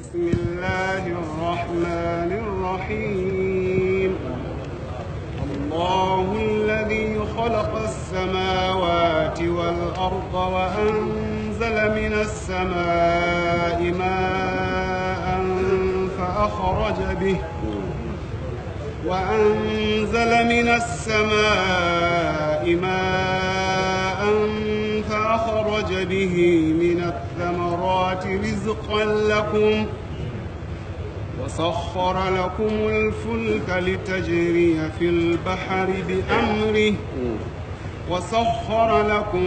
بسم الله الرحمن الرحيم الله الذي خلق السماوات والأرض وأنزل من السماء ماء فأخرج به وأنزل من السماء ماء فأخرج به من الثمرات رزقا لكم وسخر لكم الفلك لتجري في البحر بأمره وسخر لكم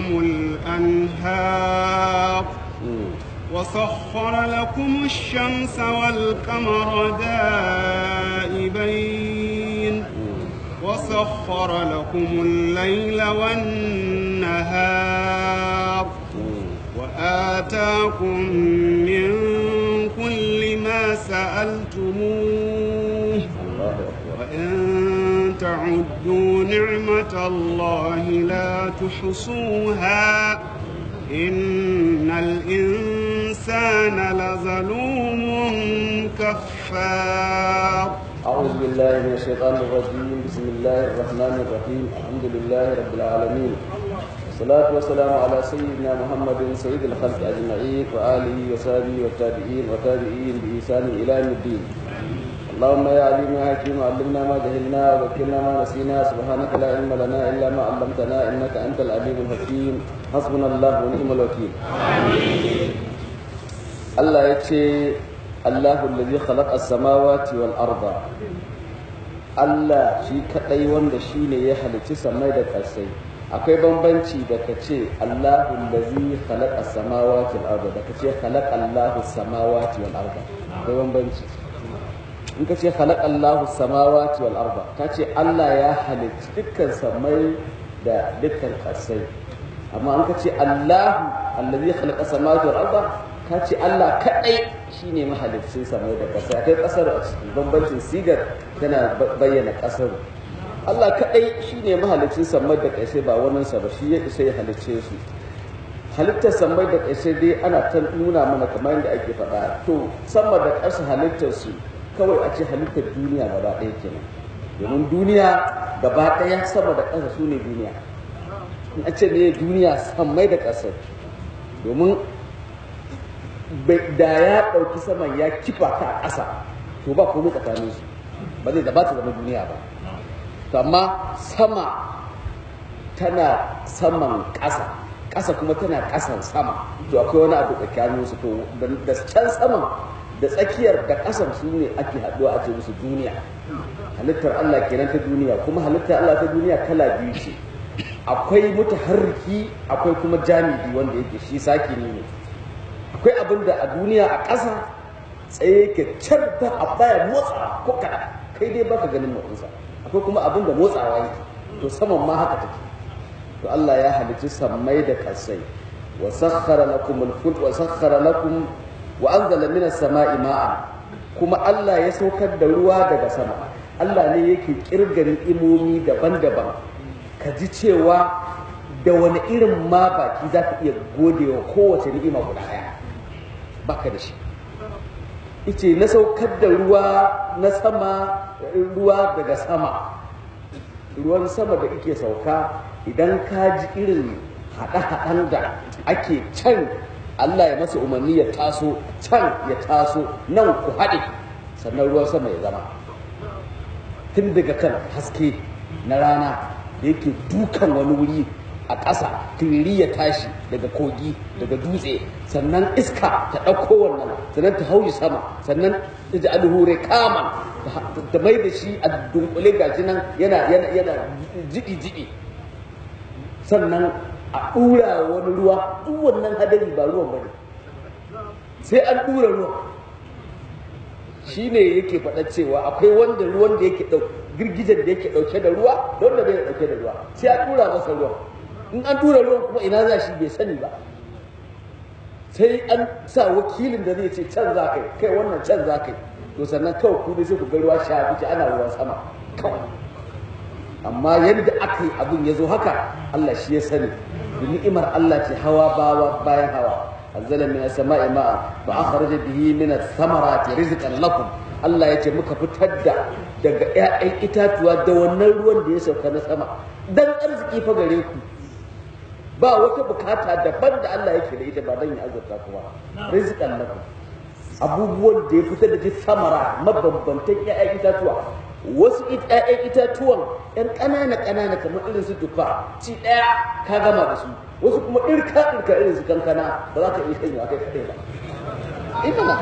الأنهار وسخر لكم الشمس والقمر دائبين وسخر لكم الليل والنهار وآتاكم من كل ما سألتموه وإن تعدوا نعمة الله لا تحصوها إن الإنسان لظلوم كفار أعوذ بالله من الشيطان الرجيم بسم الله الرحمن الرحيم الحمد لله رب العالمين والصلاة والسلام على سيدنا محمد سيد الخلق أجمعين وآله وصحبه والتابعين وتابعين بإحسان إلى يوم الدين اللهم يا عليم يا حكيم علمنا ما جهلنا وذكرنا ما نسينا سبحانك لا علم لنا إلا ما علمتنا إنك أنت العليم الحكيم حسبنا الله ونعم الوكيل الله يكشي الله الذي خلق السماوات والأرض Allah shi kaɗai wanda shi ne ya halicci samai da ƙasai akwai bambanci da ka ce Allahu lazi khalaqa samawati wal arda da ka ce khalaqa Allahu samawati wal arda akwai bambanci in ka ce khalaqa Allahu samawati wal arda ka ce Allah ya halicci dukkan samai da dukkan ƙasai amma in ka ce Allahu allazi khalaqa samawati wal arda ka ce Allah kaɗai shi ne mahalicin samai da ƙasa akwai ƙasar a cikin bambancin sigar tana bayyana ƙasar Allah kaɗai shi ne mahalicin samai da ƙasai ba waninsa ba shi ya isa ya halicce su halittar samai da ƙasai dai ana ta nuna mana kamar yadda ake faɗa to sama da ƙasa halittar su kawai a ce halittar duniya gaba ɗaya kenan domin duniya gaba ɗaya sama da ƙasa su ne duniya in a ce ne duniya samai da ƙasai domin da ya ɗauki saman ya kifa ta a ƙasa to ba komai tsakanin su ba zai da ba ta zama duniya ba to amma sama tana saman ƙasa ƙasa kuma tana ƙasan sama to akwai wani abu tsakanin su to da can saman da tsakiyar da ƙasan su ne ake haɗuwa a ce musu duniya halittar Allah kenan ta duniya kuma halittar Allah ta duniya kala biyu ce akwai mutaharriki akwai kuma jami'i wanda yake shi saki ne akwai abin da a duniya a ƙasa tsaye ke can ba a baya motsa ko kaɗan kai dai baka ganin motsinsa akwai kuma abin da motsawa yake to saman ma haka take to Allah ya halicci sammai da ƙasai wa sakhara lakum al-fulk wa sakhara lakum wa anzala minas sama'i ma'an kuma Allah ya saukar da ruwa daga sama Allah ne yake kirgarin imomi daban-daban ka ji cewa da wani irin ma baki za ka iya godewa kowace ni'ima guda ɗaya baka da shi ice na saukar da ruwa na sama ruwa daga sama ruwan sama da ike sauka idan ka ji irin haɗe-haɗen da ake can Allah ya masa umarni ya taso can ya taso nan ku haɗe sannan ruwan sama ya zama tun daga kan haske na rana da yake dukan wani wuri a ƙasa turiri ya tashi daga kogi daga dutse sannan iska ta ɗauko wannan sannan ta hauji sama sannan ta ji alhure kaman ta mai da shi a dunkule gashi nan yana yana yana jiɗi jiɗi sannan a ɗura wani ruwa duk wannan hadari ba ruwan bane sai an ɗura ruwa shi ne yake faɗa cewa akwai wanda ruwan da yake girgijen da yake ɗauke da ruwa da wanda bai ɗauke da ruwa sai an ɗura masa ruwan in an tura ruwan kuma ina za shi bai sani ba sai an sa wakilin da zai ce can za kai kai wannan can za kai to sannan kawai ku sai ku ga ruwa sha biki ana ruwan sama kawai amma yadda aka yi abin ya zo haka Allah shi ya sani da ni'imar Allah ce hawa bawa bayan hawa anzala min as-sama'i ma'a fa akhraja bihi min ath-thamarati rizqan lakum Allah ya ce muka fitar da daga ƴaƴan itatuwa da wannan ruwan da ya sauka na sama dan arziki fa gare ku ba wata bukata daban da Allah yake da ita ba dan ya azurta ku ba rizqan lakum abubuwan da ya fitar da samara mabambantan ƴaƴan itatuwa wasu ƴaƴan itatuwan ƴan ƙanana ƙanana kamar irin su tufa ci ɗaya ka gama da su wasu kuma ɗirka ɗirka irin su kankana ba za ka iya sanya kai kaɗai ba ina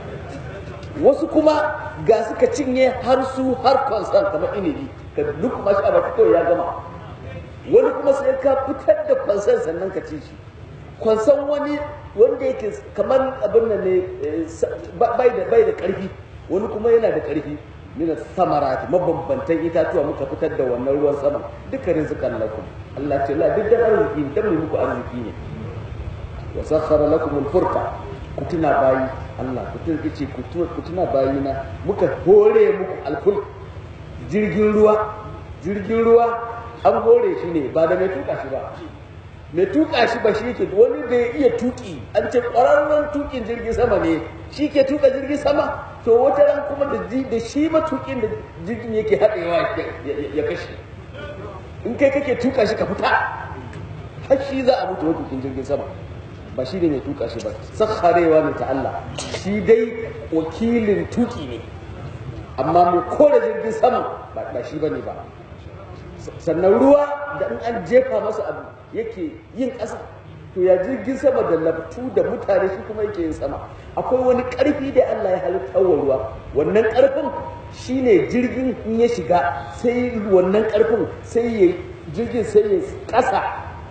wasu kuma ga suka cinye har su har kwansan kamar inibi ka duk kuma shi a baki kawai ya gama wani kuma sai ka fitar da kwansan sannan ka ci shi kwansan wani wanda yake kamar abin nan ne bai da bai da karfi wani kuma yana da karfi mina samarati mabambantan itatuwa muka fitar da wannan ruwan sama duka rizqan lakum Allah ce la duk da arziki dan mu muku arziki ne wa sakhara lakum al-furqa ku tuna bayi Allah ku tuna yace ku tuna bayi na muka hore muku al-fulk jirgin ruwa jirgin ruwa an hore shi ne ba da mai tuka shi ba mai tuka shi ba shi yake wani da ya iya tuki an ce ƙwararren tukin jirgin sama ne shi ke tuka jirgin sama to wata ran kuma da shi matukin da jirgin yake haɗewa ya kashe in kai kake tuka shi ka fita har shi za a mutu matukin jirgin sama ba shi ne mai tuka shi ba sakharewa ne ta Allah shi dai wakilin tuki ne amma mai kore jirgin sama ba shi bane ba sannan ruwa da in an jefa masa abu yake yin ƙasa to ya jirgin sama da laftu da mutane shi kuma yake yin sama akwai wani ƙarfi da Allah ya halitta wa ruwa wannan ƙarfin shine jirgin in ya shiga sai wannan ƙarfin sai ya jirgin sai ya ƙasa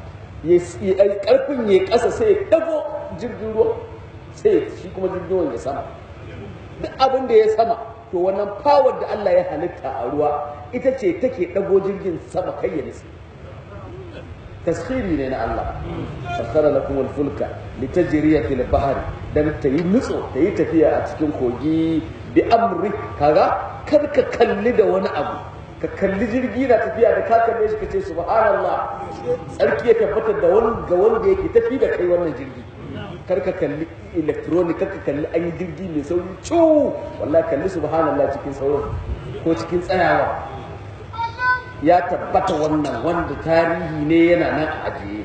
ya ƙarfin ya ƙasa sai ya dago jirgin ruwa sai shi kuma jirgin ruwan ya sama duk abin da ya sama to wannan power da Allah ya halitta a ruwa ita ce take dago jirgin sama kai ya nisa taskhiri ne na Allah sakhara lakum al-fulka litajriya fil bahr dan ta yi nutso ta yi tafiya a cikin kogi bi amri kaga kar ka kalli da wani abu ka kalli jirgi na tafiya da ka kalle shi kace subhanallah tsarki ya tabbatar da wani ga wanda yake tafi da kai wannan jirgi kar ka kalli electronic kar ka kalli an yi jirgi mai sauri cu wallahi kalli subhanallah cikin sauran ko cikin tsayawa ya tabbata wannan wanda tarihi ne yana nan ajiye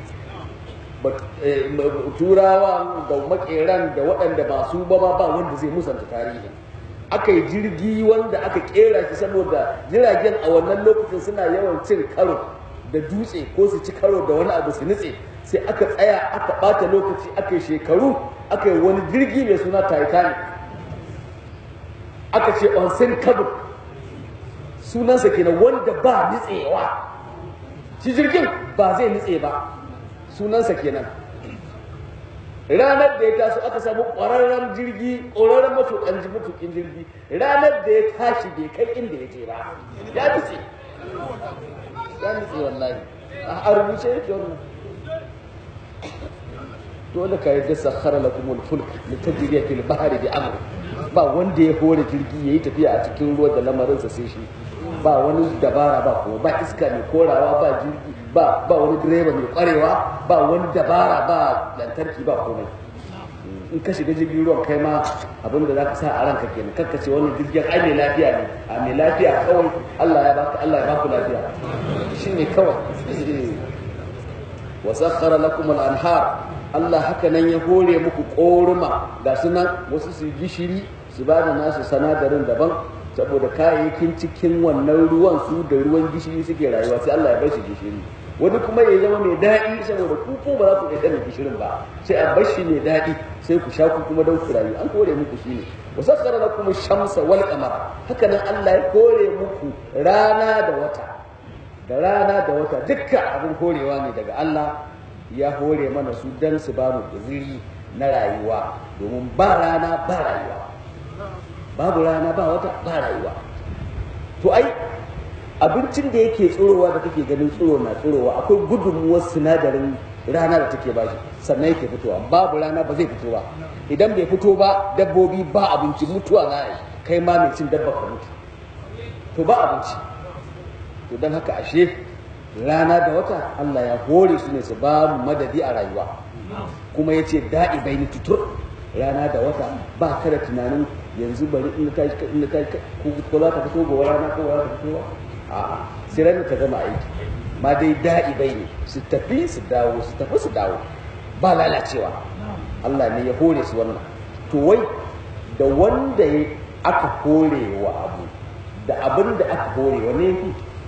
turawa da makeran da waɗanda ba su ba ba wanda zai musanta tarihi aka yi jirgi wanda aka kera shi saboda jiragen a wannan lokacin suna yawan cin karo da dutse ko su ci karo da wani abu su nutse sai aka tsaya aka ɓata lokaci aka yi shekaru aka yi wani jirgi mai suna titanic aka ce onsen kabin sunansa kenan wanda ba nitsewa shi jirgin ba zai nitse ba sunansa kenan ranar da ya taso aka samu ƙwararren jirgi ƙwararren matuƙan matuƙin jirgi ranar da ya tashi bai kai inda ya je ba ya nitse ya nitse wallahi a rubuce yake wannan dole ka yadda sakhara lakum al-fulk litajriya fil bahri bi amri ba wanda ya hore jirgi yayi tafiya a cikin ruwa da lamarin sa sai shi ba wani dabara ba kuma ba iska mai korawa ba jirgi ba ba wani direba mai kwarewa ba wani dabara ba lantarki ba komai in ka shiga jirgin ruwan kai ma abin da zaka sa a ranka kenan kakka ce wannan jirgin ai mai lafiya ne a mai lafiya kawai Allah ya baka Allah ya baku lafiya shine kawai wa sakhara lakum al-anhar Allah haka nan ya hore muku koruma ga sunan wasu su gishiri su ba da nasu sanadarin daban saboda kayayyakin cikin wannan ruwan su da ruwan gishiri suke rayuwa sai Allah ya bar shi gishiri wani kuma ya zama mai daɗi saboda ku ko ba za ku iya da gishirin ba sai a bar shi mai daɗi sai ku sha ku kuma don ku rayu an kore muku shine wa sakhara lakum shamsa wal qamar haka nan Allah ya kore muku rana da wata da rana da wata dukkan abin korewa ne daga Allah ya hore mana su dan su ba mu guziri na rayuwa domin ba rana ba rayuwa babu rana ba wata ba rayuwa to ai abincin da yake tsorowa da kake ganin tsoro na tsorowa akwai gudunmuwar sinadarin rana da take bashi sannan yake fitowa babu rana ba zai fito ba idan bai fito ba dabbobi ba abinci mutuwa za a yi kai ma mai cin dabba ka mutu to ba abinci to don haka ashe rana da wata Allah ya hore su ne su ba mu madadi a rayuwa kuma ya ce da'i bai ni tutur rana da wata ba ka da tunanin yanzu bari in ta in ta ko za ta fito gobe rana ko za ta fito ba a sai ranar ta gama aiki ma dai da'i bai ne su tafi su dawo su tafi su dawo ba lalacewa Allah ne ya hore su wannan to wai da wanda ya aka hore wa abu da abin da aka hore wa ne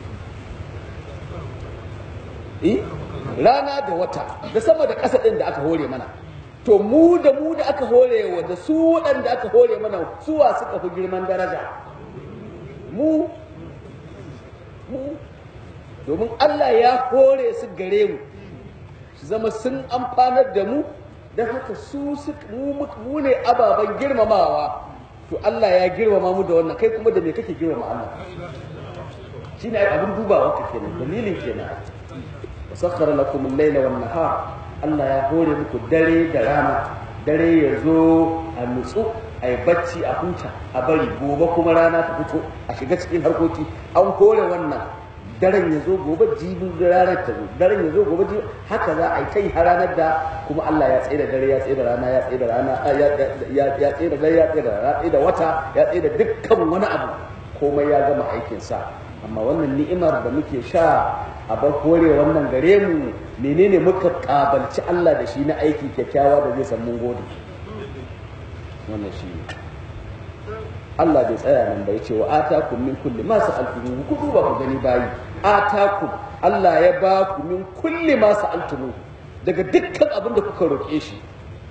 eh rana da wata da sama da ƙasa ɗin da aka hore mana to mu da mu da aka hore wa da su waɗanda aka hore mana suwa suka fi girman daraja mu mu domin Allah ya hore su gare mu su zama sun amfanar da mu don haka su mu ne ababen girmamawa to Allah ya girmama mu da wannan kai kuma da me kake girmama Allah shine abin dubawa ka kenan dalilin kenan wasakhara lakum al-layla wan nahar Allah ya hore muku dare da rana dare ya zo a nutsu a yi bacci a huta a bari gobe kuma rana ta fito a shiga cikin harkoki an hore wannan daren ya zo gobe jibin ranar ta zo daren ya zo gobe jibin haka za a yi kai har ranar da kuma Allah ya tsaye da dare ya tsaye da rana ya tsaye da rana ya tsaye da dare ya tsaye da rana ya tsaye da wata ya tsaye da dukkan wani abu komai ya gama aikin sa amma wannan ni'imar da muke sha a bar kore wannan gare mu menene muka kabalci Allah da shi na aiki kyakkyawa da zai san mun gode wannan shi ne Allah bai tsaya nan bai ce wa atakum min kulli ma sa'altumu ku duba ku gani bayi atakum Allah ya ba ku min kulli ma sa'altumu daga dukkan abin da kuka roƙe shi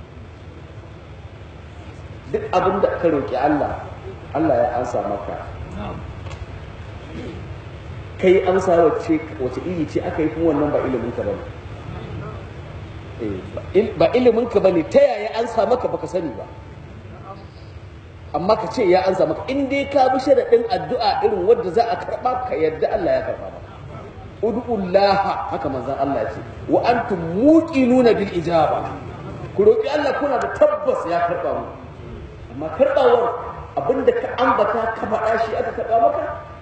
duk abin da ka roƙi Allah Allah ya ansa maka kai amsa wacce wace iri ce aka yi kuma wannan ba ilimin ka bane ba ilimin ka bane ta yaya ansa maka baka sani ba amma ka ce ya ansa maka in dai ka bi sharaɗin addu'a irin wadda za a karɓa ka yadda Allah ya karɓa maka ud'ullaha haka manzon Allah ya ce wa antum muqinuna bil ijaba ku roki Allah kuna da tabbas ya karɓa mu amma karɓawar abinda ka ambata ka faɗa shi aka karɓa maka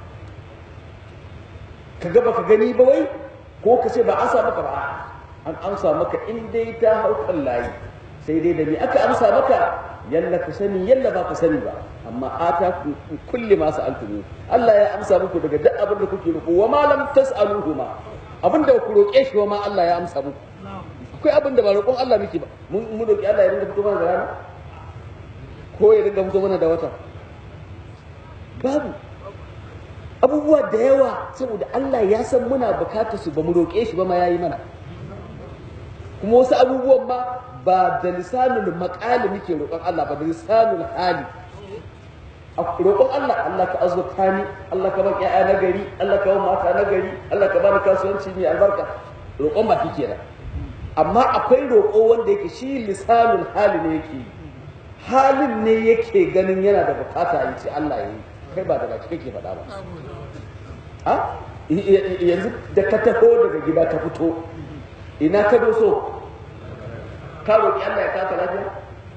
ka ga baka gani ba wai ko ka ce ba an sa maka ba an amsa maka in dai ta haukan layi sai dai da me aka amsa maka yalla ku sani yalla ba ku sani ba amma ata ku kulli ma sa'altum Allah ya amsa muku daga duk abin da kuke roƙo wa ma lam tas'aluhu ma abin da ku roƙe shi wa ma Allah ya amsa muku akwai abin da ba roƙon Allah muke ba mun roƙi Allah ya dinga fito mana da rana ko ya dinga fito mana da wata babu abubuwa da yawa saboda Allah ya san muna bukatar su ba mu roƙe shi ba ma yayi mana kuma wasu abubuwan ma ba da lisanul maqali muke roƙon Allah ba da lisanul hali a roƙon Allah Allah ka azurta ni Allah ka ban ƴaƴa na gari Allah ka ban mata na gari Allah ka bani kasuwanci mai albarka roƙon ba kike da amma akwai roƙo wanda yake shi lisanul hali ne yake halin ne yake ganin yana da bukata ya ce Allah ya yi kai ba da baki kake faɗa ba a yanzu da ka taho daga gida ka fito ina ka doso ka roƙi Allah ya kaka lafiya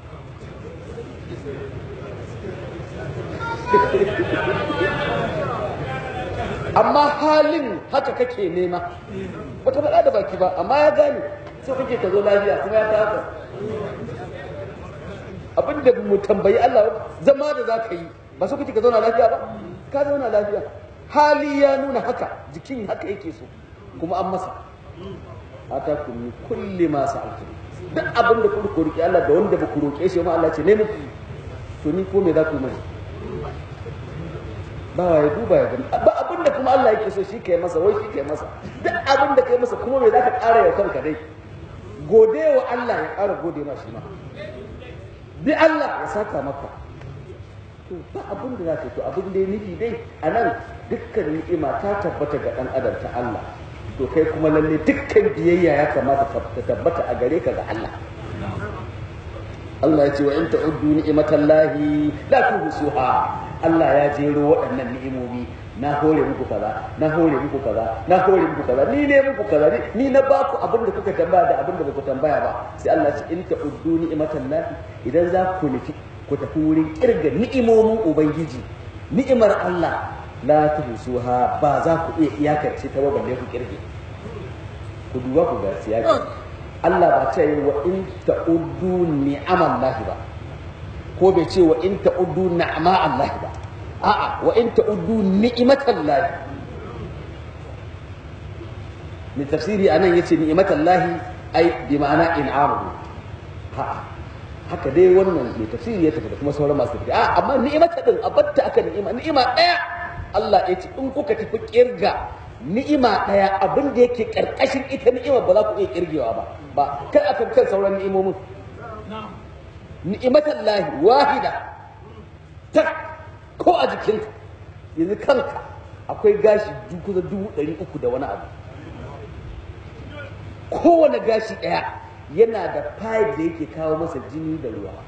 amma halin haka kake nema baka faɗa da baki ba amma ya gane so kake ka zo lafiya kuma ya kaka abin da mu tambayi Allah zama da za ka yi ba so kake ka zauna lafiya ba ka zauna lafiya hali ya nuna haka jikin haka yake so kuma an masa atakum min kulli ma sa'altum duk abin da kuka roki Allah da wanda ba ku roke shi ma Allah ce ne muku to ni ko me za ku mai ba wa ya duba ya gani ba abin da kuma Allah yake so shi kai masa wai shi kai masa duk abin da kai masa kuma me za ka ƙara ya kanka dai gode wa Allah ya ƙara gode ma shi ma bi Allah ya saka maka to ba abin da za ka to abin da ya nufi dai a nan dukkan ni'ima ta tabbata ga ɗan adam ta Allah to kai kuma lalle dukkan biyayya ya kamata ta tabbata a gare ka ga Allah Allah ya ce wa in ta'uddu ni'matallahi la tuhsuha Allah ya jero waɗannan ni'imomi na hore muku kaza na hore muku kaza na hore muku kaza ni ne muku kaza ni na ba ku abin da kuka tambaya da abin da ba ku tambaya ba sai Allah ya ce in ta'uddu ni'matallahi idan za ku nufi ku tafi wurin kirga ni'imomin ubangiji ni'imar Allah la tuhsuha ba za ku iya iyakance ta ba balle ku kirge ku duba ku ga siyaki Allah ba ce wa in ta'uddu ni'aman lahi ba ko bai ce wa in ta'uddu na'ama Allah ba a'a wa in ta'uddu ni'imatan lahi mai tafsiri anan yace ni'imatan lahi ai bi ma'ana in'amu ha haka dai wannan mai tafsiri ya tafi da kuma sauran masu tafi a amma ni'imata din abatta aka ni'ima ni'ima daya Allah ya ce in kuka tafi kirga ni'ima daya abin da yake karkashin ita ni'ima ba za ku iya kirgewa ba ba kar aka kan sauran ni'imomin ni'imatan lahi wahida tak ko a jikinka yanzu kanka akwai gashi kusa dubu ɗari uku da wani abu kowane gashi ɗaya yana da pipe da yake kawo masa jini da ruwa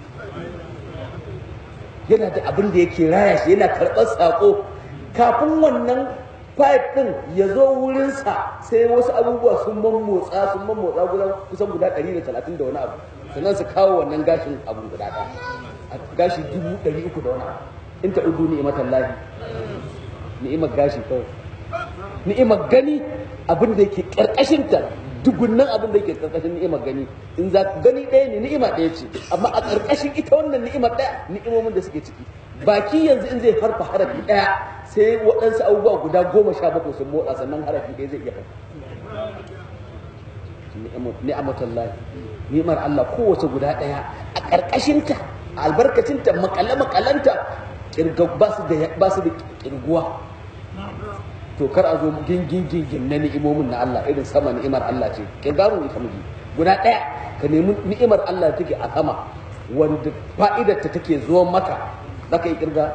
yana da abin da yake raya shi yana karɓar saƙo kafin wannan pipe ɗin ya zo wurinsa sai wasu abubuwa sun mammotsa sun mammotsa guda kusan guda ɗari da talatin da wani abu sannan su kawo wannan gashin abu guda ɗaya gashi dubu ɗari uku da wani abu in ta udu ni'imatan lahi ni'imar gashi kawai ni'imar gani abin da yake ƙarƙashinta dugunnan abin da yake karkashin ni'imar gani in za gani ɗaya ne ni'ima ɗaya ce amma a karkashin ita wannan ni'imar ɗaya ni'imomin da suke ciki baki yanzu in zai harfa harafi ɗaya sai waɗansu abubuwa guda goma sha bakwai sun motsa sannan harafi ɗaya zai iya harfa ni'amatan lahi ni'imar Allah kowace guda ɗaya a karkashinta a albarkacinta makale makalanta ba su da ba su da kirguwa to kar a zo gingin gingin na ni'imomin na Allah irin sama ni'imar Allah ce kirgaru ita miji guda ɗaya ka nemi ni'imar Allah take a sama wanda fa'idar ta take zuwa maka zaka yi kirga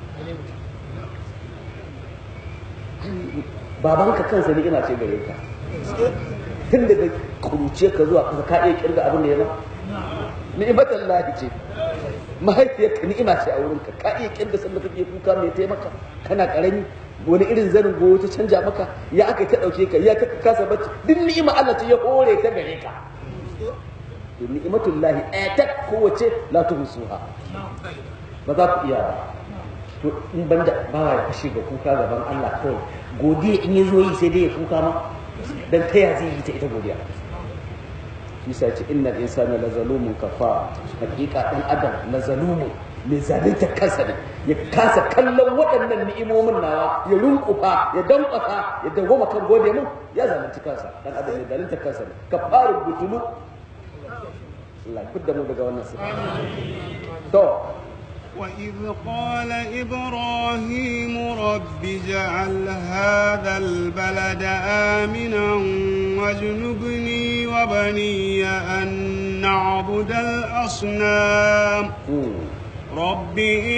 babanka kansa ni'ima ce gare ka tun daga kuruce ka zuwa kasa ka iya kirga abin da ya ba ni'imatan lahi ce mahaifiyarka ni'ima ce a wurinka ka iya kirga sanda kake kuka mai taimaka kana karami wani irin zanin goyo ta canja maka ya aka ta dauke ka ya ka kasa bacci duk ni'ima Allah ta ya hore ta gare ka to ni'imatul lahi ayatat kowace la tuhsuha ba za ku iya ba to in banda bawa ya kashe ga kuka gaban Allah kawai godiya in ya zo yi sai dai ya kuka ma dan ta ya zai yi ta ita godiya Isa ce innal insana la zalumun kafa hakika dan adam la zalumun mai zalunta kansa ne ya kasa kallon waɗannan ni'imomin nawa ya runkufa ya dankwasa ya dawoma kan gode mun ya zalunci kansa dan adam ya zalunta kansa ne ka fara butulu Allah kudda mu daga wannan sifa to وإذ قال إبراهيم رب اجعل هذا البلد آمنا واجنبني وبني أن نعبد الأصنام رب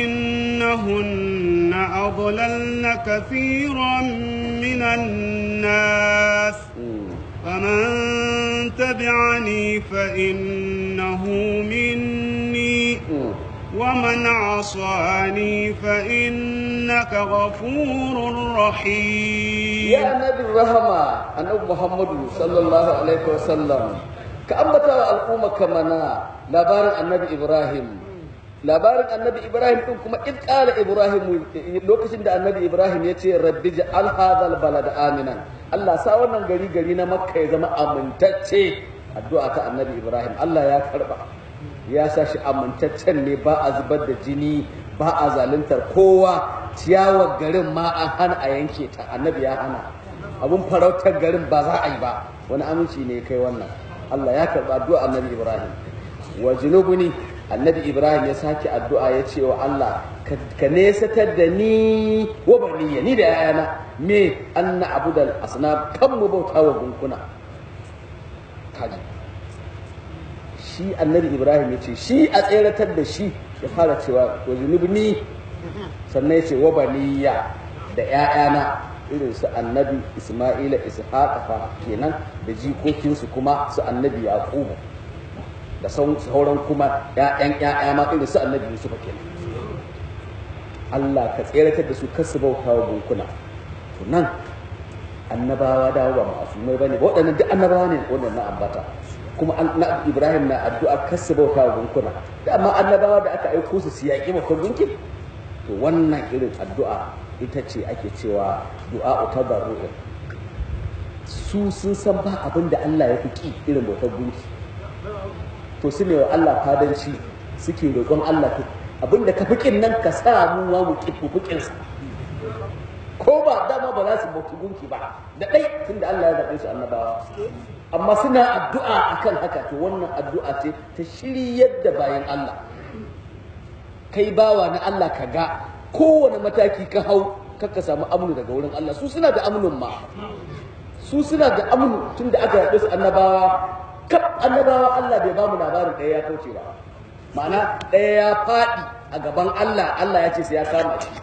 إنهن أضللن كثيرا من الناس فمن تبعني فإنه مني ومن عصاني فإنك غفور رحيم يا نبي الرحمة أنا محمد صلى الله عليه وسلم كأمتا الأمة كمنا لبار النبي إبراهيم labarin annabi ibrahim din kuma id qala ibrahim lokacin da annabi ibrahim ya ce rabbi ja'al hadhal balada aminan Allah sa wannan gari gari na makka ya zama amintacce addu'a ta annabi ibrahim Allah ya karba ya sa shi amintaccen ne ba a zubar da jini ba a zaluntar kowa ciyawar garin ma an hana a yanke ta annabi ya hana abun farautar garin ba za a yi ba wani aminci ne kai wannan Allah ya karba addu'a annabi ibrahim wa junubuni annabi ibrahim ya sake addu'a ya ce wa allah ka nesatar da ni wa baniya ni da yayana me an na abudal asnam kan mu bauta wa gunkuna kaji shi annabi ibrahim ya ce shi a tseratar da shi ya fara cewa wa junubni sannan ya ce wa baniya da yayana irin su annabi isma'ila ishaqa kenan da jikokinsu kuma su annabi yaqubu da sauran kuma ‘ya'yan ‘ya'ya ma irin su annabi Yusuf kenan Allah ka tseratar da su kasu bauta wa gunkuna to nan annabawa dawo ba masu mai bane ba waɗannan duk annabawa ne waɗannan ambata kuma na Ibrahim na addu'a kasu bauta wa gunkuna da amma annabawa da aka aiko su su yaƙi makon gunkin to wannan irin addu'a ita ce ake cewa du'a tabarru'in su sun san ba abin da Allah ya fi ki irin bautar gunki to su ne wa Allah fadanci suke roƙon Allah to abin da ka fiƙin nan ka sa mu wa mu kifu fiƙinsa ko ba dama ba za su bauti gunki ba da ɗai tunda Allah ya zaɓe su annabawa amma suna addu'a akan haka to wannan addu'a ce ta shiryar da bayan Allah kai bawa na Allah ka ga kowane mataki ka hau kakka samu amnu daga wurin Allah su suna da amnun ma su suna da amnu tun da aka yaɗe su annabawa kaf annabawa Allah bai ba mu labarin ɗaya ya kauce ba ma'ana ɗaya ya faɗi a gaban Allah Allah ya ce sai ya kama shi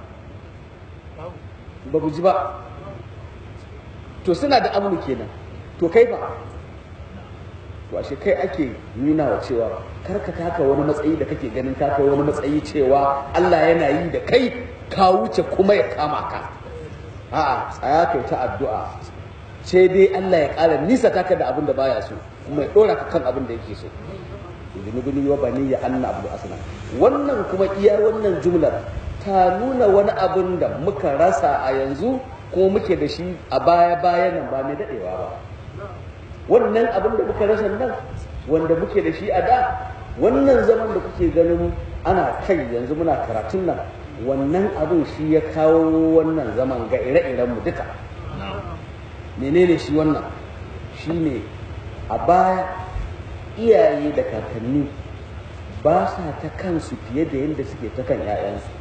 ba ku ji ba to suna da amnu kenan to kai fa to ashe kai ake nuna wa cewa kar ka taka wani matsayi da kake ganin ka kai wani matsayi cewa Allah yana yi da kai ka wuce kuma ya kama ka a'a tsaya kai ta addu'a sai dai Allah ya ƙara nisa taka da abin da baya so kuma ya ɗora ka kan abin da yake so junubuni wa bani ya anna abu asna wannan kuma iya wannan jumlar ta nuna wani abin da muka rasa a yanzu kuma muke da shi a baya bayan nan ba mai daɗewa ba wannan abin da muka rasa nan wanda muke da shi a da wannan zaman da kuke ganin ana kai yanzu muna karatun nan wannan abin shi ya kawo wannan zaman ga ire-iren mu duka menene shi wannan shi ne a baya iyaye da kakanni ba sa ta kansu fiye da yadda suke ta kan 'ya'yansu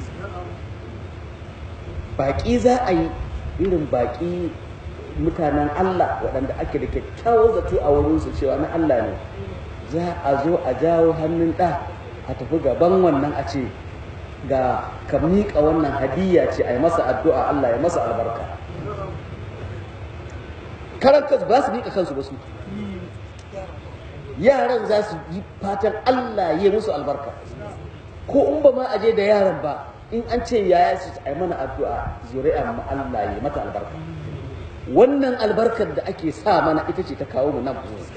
baƙi za a yi irin baƙi mutanen Allah waɗanda ake da kyakkyawar zato a wurinsu cewa na Allah ne za a zo a jawo hannun ɗa a tafi gaban wannan a ce ga ka miƙa wannan hadiyya ce a yi masa addu'a Allah ya masa albarka karan kansu ba su miƙa kansu ba su yaran za su yi fatan Allah ya musu albarka ko in ba ma aje da yaran ba in an ce yaya su a yi mana addu'a zuri'a mu Allah ya mata albarka wannan albarkar da ake sa mana ita ce ta kawo mu nan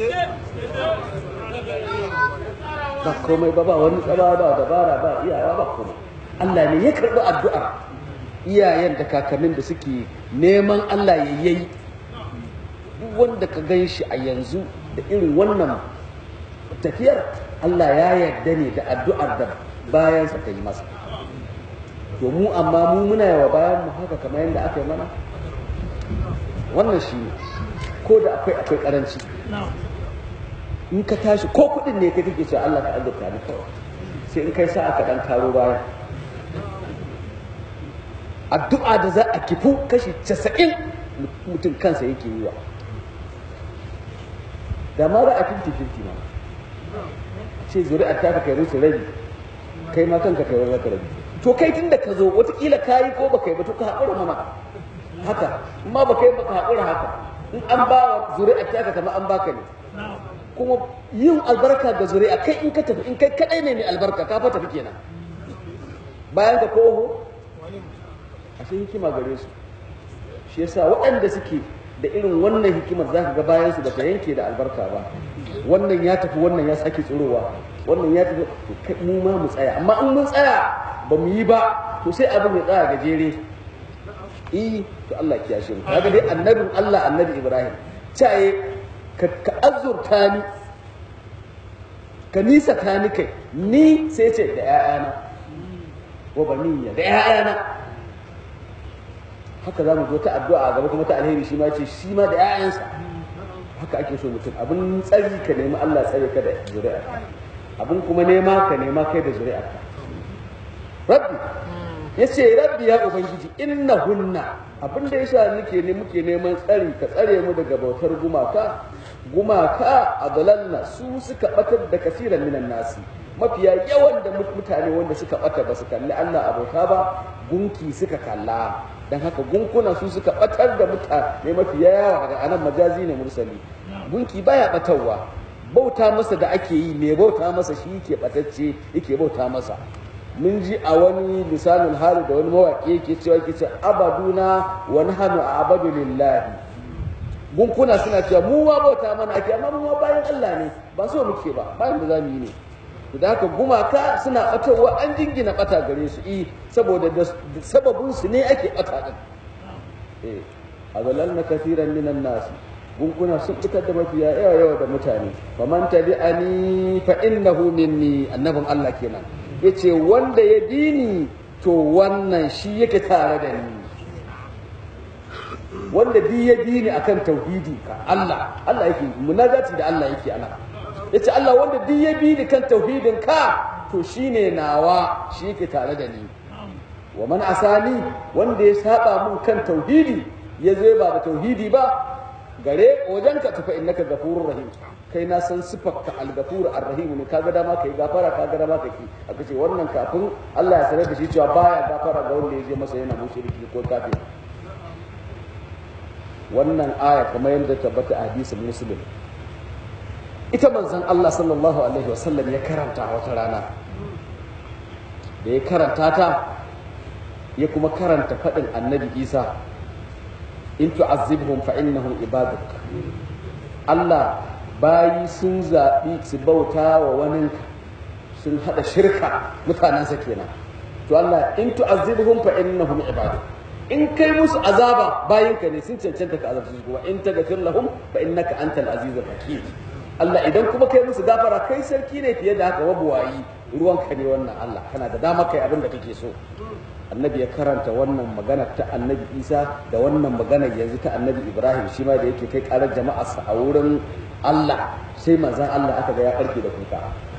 ba komai ba ba wani tsaba ba dabara ba iyawa ba komai Allah ne ya karɓi addu'ar iyayen da kakannin da suke neman Allah ya yi duk wanda ka gan shi a yanzu da irin wannan tafiyar Allah ya yarda ne da addu'ar da bayansa ta yi masa to mu amma mu muna yawa bayan mu haka kamar yadda aka yi mana wannan shi ne ko da akwai akwai karanci in ka tashi ko kuɗin ne kai kake cewa Allah ka azurta ni kawai sai in kai sa aka dan karo baya addu'a da za a kifu kashi casa'in mutum kansa yake yi wa da ma za a finti finti ma ce zuri'ar ta kai musu rabi kai ma kanka kai wani rabi to kai tun da ka zo watakila ka yi ko baka yi ba to ka haƙura mana haka ma baka yi baka haƙura haka in an ba wa zuri'ar ta kama an baka ne kuma yin albarka ga zuri'a kai in ka tafi in kai kadai ne mai albarka ka fa tafi kenan bayan ka koho ashe hikima gare su shi yasa waɗanda suke da irin wannan hikimar za ka ga bayan su ba ta yanke da albarka ba wannan ya tafi wannan ya sake tsirowa wannan ya tafi to mu ma mu tsaya amma in mun tsaya ba mu yi ba to sai abin ya tsaya gajere eh to Allah ya kiyashe mu kaga dai annabin Allah annabi Ibrahim caye ka ka azurta ni ka nisa ta ni kai ni sai ce da ƴaƴana wa baniya da ƴaƴana haka za mu zo ta addu'a gaba kuma ta alheri shi ma ce shi ma da 'ya'yansa haka ake so mutum abin tsari ka nemi Allah tsare ka da zuri'a abin kuma nema ka nema kai da zuri'a rabbi ya ce rabbi ya ubangiji inna hunna abin da yasa nake ne muke neman tsari ka tsare mu daga bautar gumaka gumaka a dalalna su suka batar da kasiran minan nasi mafiya yawan da mutane wanda suka bata ba su kalli Allah abota ba gunki suka kalla dan haka gunkuna su suka batar da mutane mafiya yawa daga anan majazi ne mursali gunki baya batarwa bauta masa da ake yi mai bauta masa shi yake batacce yake bauta masa mun ji a wani lisanul hali da wani mawaƙi yake cewa yake ce abaduna wa nahnu abadu lillahi gunkuna suna cewa mu ma bauta mana ake amma mu ma bayan Allah ne ba so muke ba bayan da zamu yi ne da haka gumaka suna batowa an jingina bata gare su i saboda da sababin su ne ake bata din eh adallalna kathiran minan nas gunkuna sun fitar da mafiya yawa yawa da mutane faman tabi'ani fa innahu minni annabin Allah kenan yace wanda ya dini to wannan shi yake tare da ni wanda bi ya dini akan tauhidi ka Allah Allah yake munajati da Allah yake ana yace Allah wanda bi ya bi ni kan tauhidin ka to shine nawa shi yake tare da ni wa man asani wanda ya saba mun kan tauhidi ya zai ba da tauhidi ba gare wajen ka tafa innaka gafurur rahim kai na san sifarka al-gafur ar-rahim ne kaga dama kai gafara kaga dama kai ki aka ce wannan kafin Allah ya sanar da shi cewa baya gafara ga wanda ya je masa yana mushriki ko kafir wannan aya kamar yadda tabbata a hadisin muslim ita manzon Allah sallallahu alaihi wasallam ya karanta wata rana da ya karanta ta ya kuma karanta faɗin annabi isa in tu'azzibhum fa innahum ibaduk Allah bayi sun zaɓi su bauta wa waninka sun haɗa shirka mutanensa kenan to Allah in tu'azzibhum fa innahum ibaduk in kai musu azaba bayinka ne sun cancanta ka azabta su kuma in taghfir lahum fa innaka antal azizul hakim Allah idan kuma kai musu gafara kai sarki ne fiye da haka wabuwayi ruwanka ne wannan Allah kana da dama kai abin da kake so annabi ya karanta wannan magana ta annabi isa da wannan magana yanzu ta annabi ibrahim shi ma da yake kai karar jama'arsa a wurin allah sai manzan allah aka ga ya karke da kuka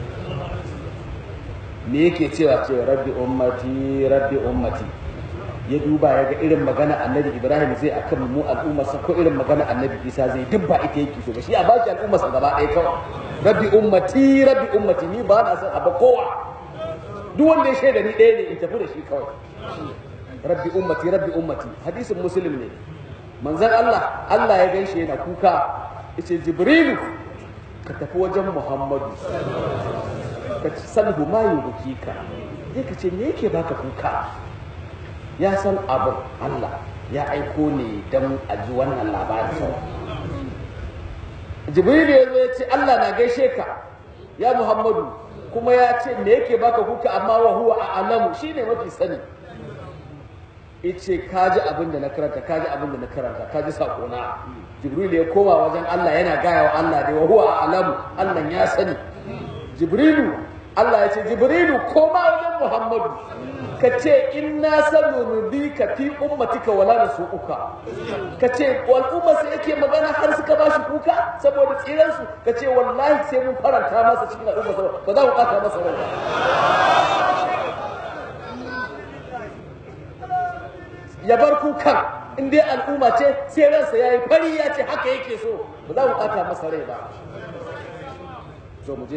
me yake cewa ce rabbi ummati rabbi ummati ya duba ya ga irin magana annabi ibrahim zai akan mu al'ummarsa ko irin magana annabi isa zai duk ba ita yake so ba shi a baki al'ummarsa gaba ɗaya kawai rabbi ummati rabbi ummati ni ba na son abu kowa duk wanda ya shaida ni ɗaya ne in tafi da shi kawai rabbi ummati rabbi ummati hadisin muslim ne manzon Allah Allah ya ganshi yana kuka yace jibrilu ka tafi wajen muhammadu ka salhu ma yubkika sai ka ce me yake baka kuka ya san abin Allah ya aiko ne don a ji wannan labarin jibrilu ya zo ya ce Allah na gaishe ka ya muhammadu kuma ya ce me yake baka kuka amma wa huwa a alamu shine mafi sani ice kaji abin da na karanta kaji abin da na karanta kaji sakona jibril ya koma wajen Allah yana gaya wa Allah da wa huwa a alamu Allah ya sani jibrilu Allah ya ce jibrilu koma wajen muhammadu ka ce inna sanurudika fi ummatika wala nasu'uka ka ce al'umma sai yake magana har suka bashi kuka saboda tsiran su ka ce wallahi sai mun faranta masa cikin al'umma ba za mu kata masa rai ya bar kukan in dai al'umma ce sai ransa yayi fari ya ce haka yake so ba za mu kata masa rai ba so mu je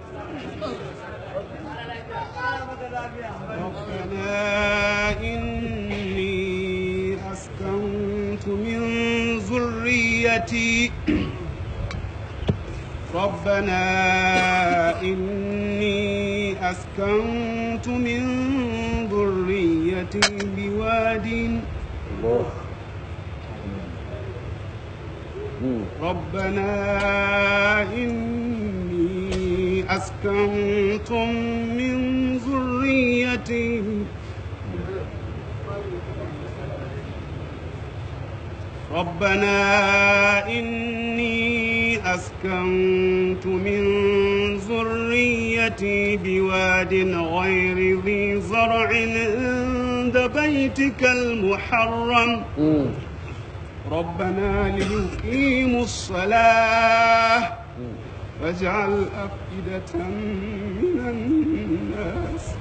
ربنا إني أسكنت من ذريتي ربنا إني أسكنت من ذريتي بواد الله مم. ربنا إني أسكنتم من ذريتي ربنا إني أسكنت من ذريتي بواد غير ذي زرع عند بيتك المحرم مم. ربنا ليقيموا الصلاة مم. واجعل أفئدة من الناس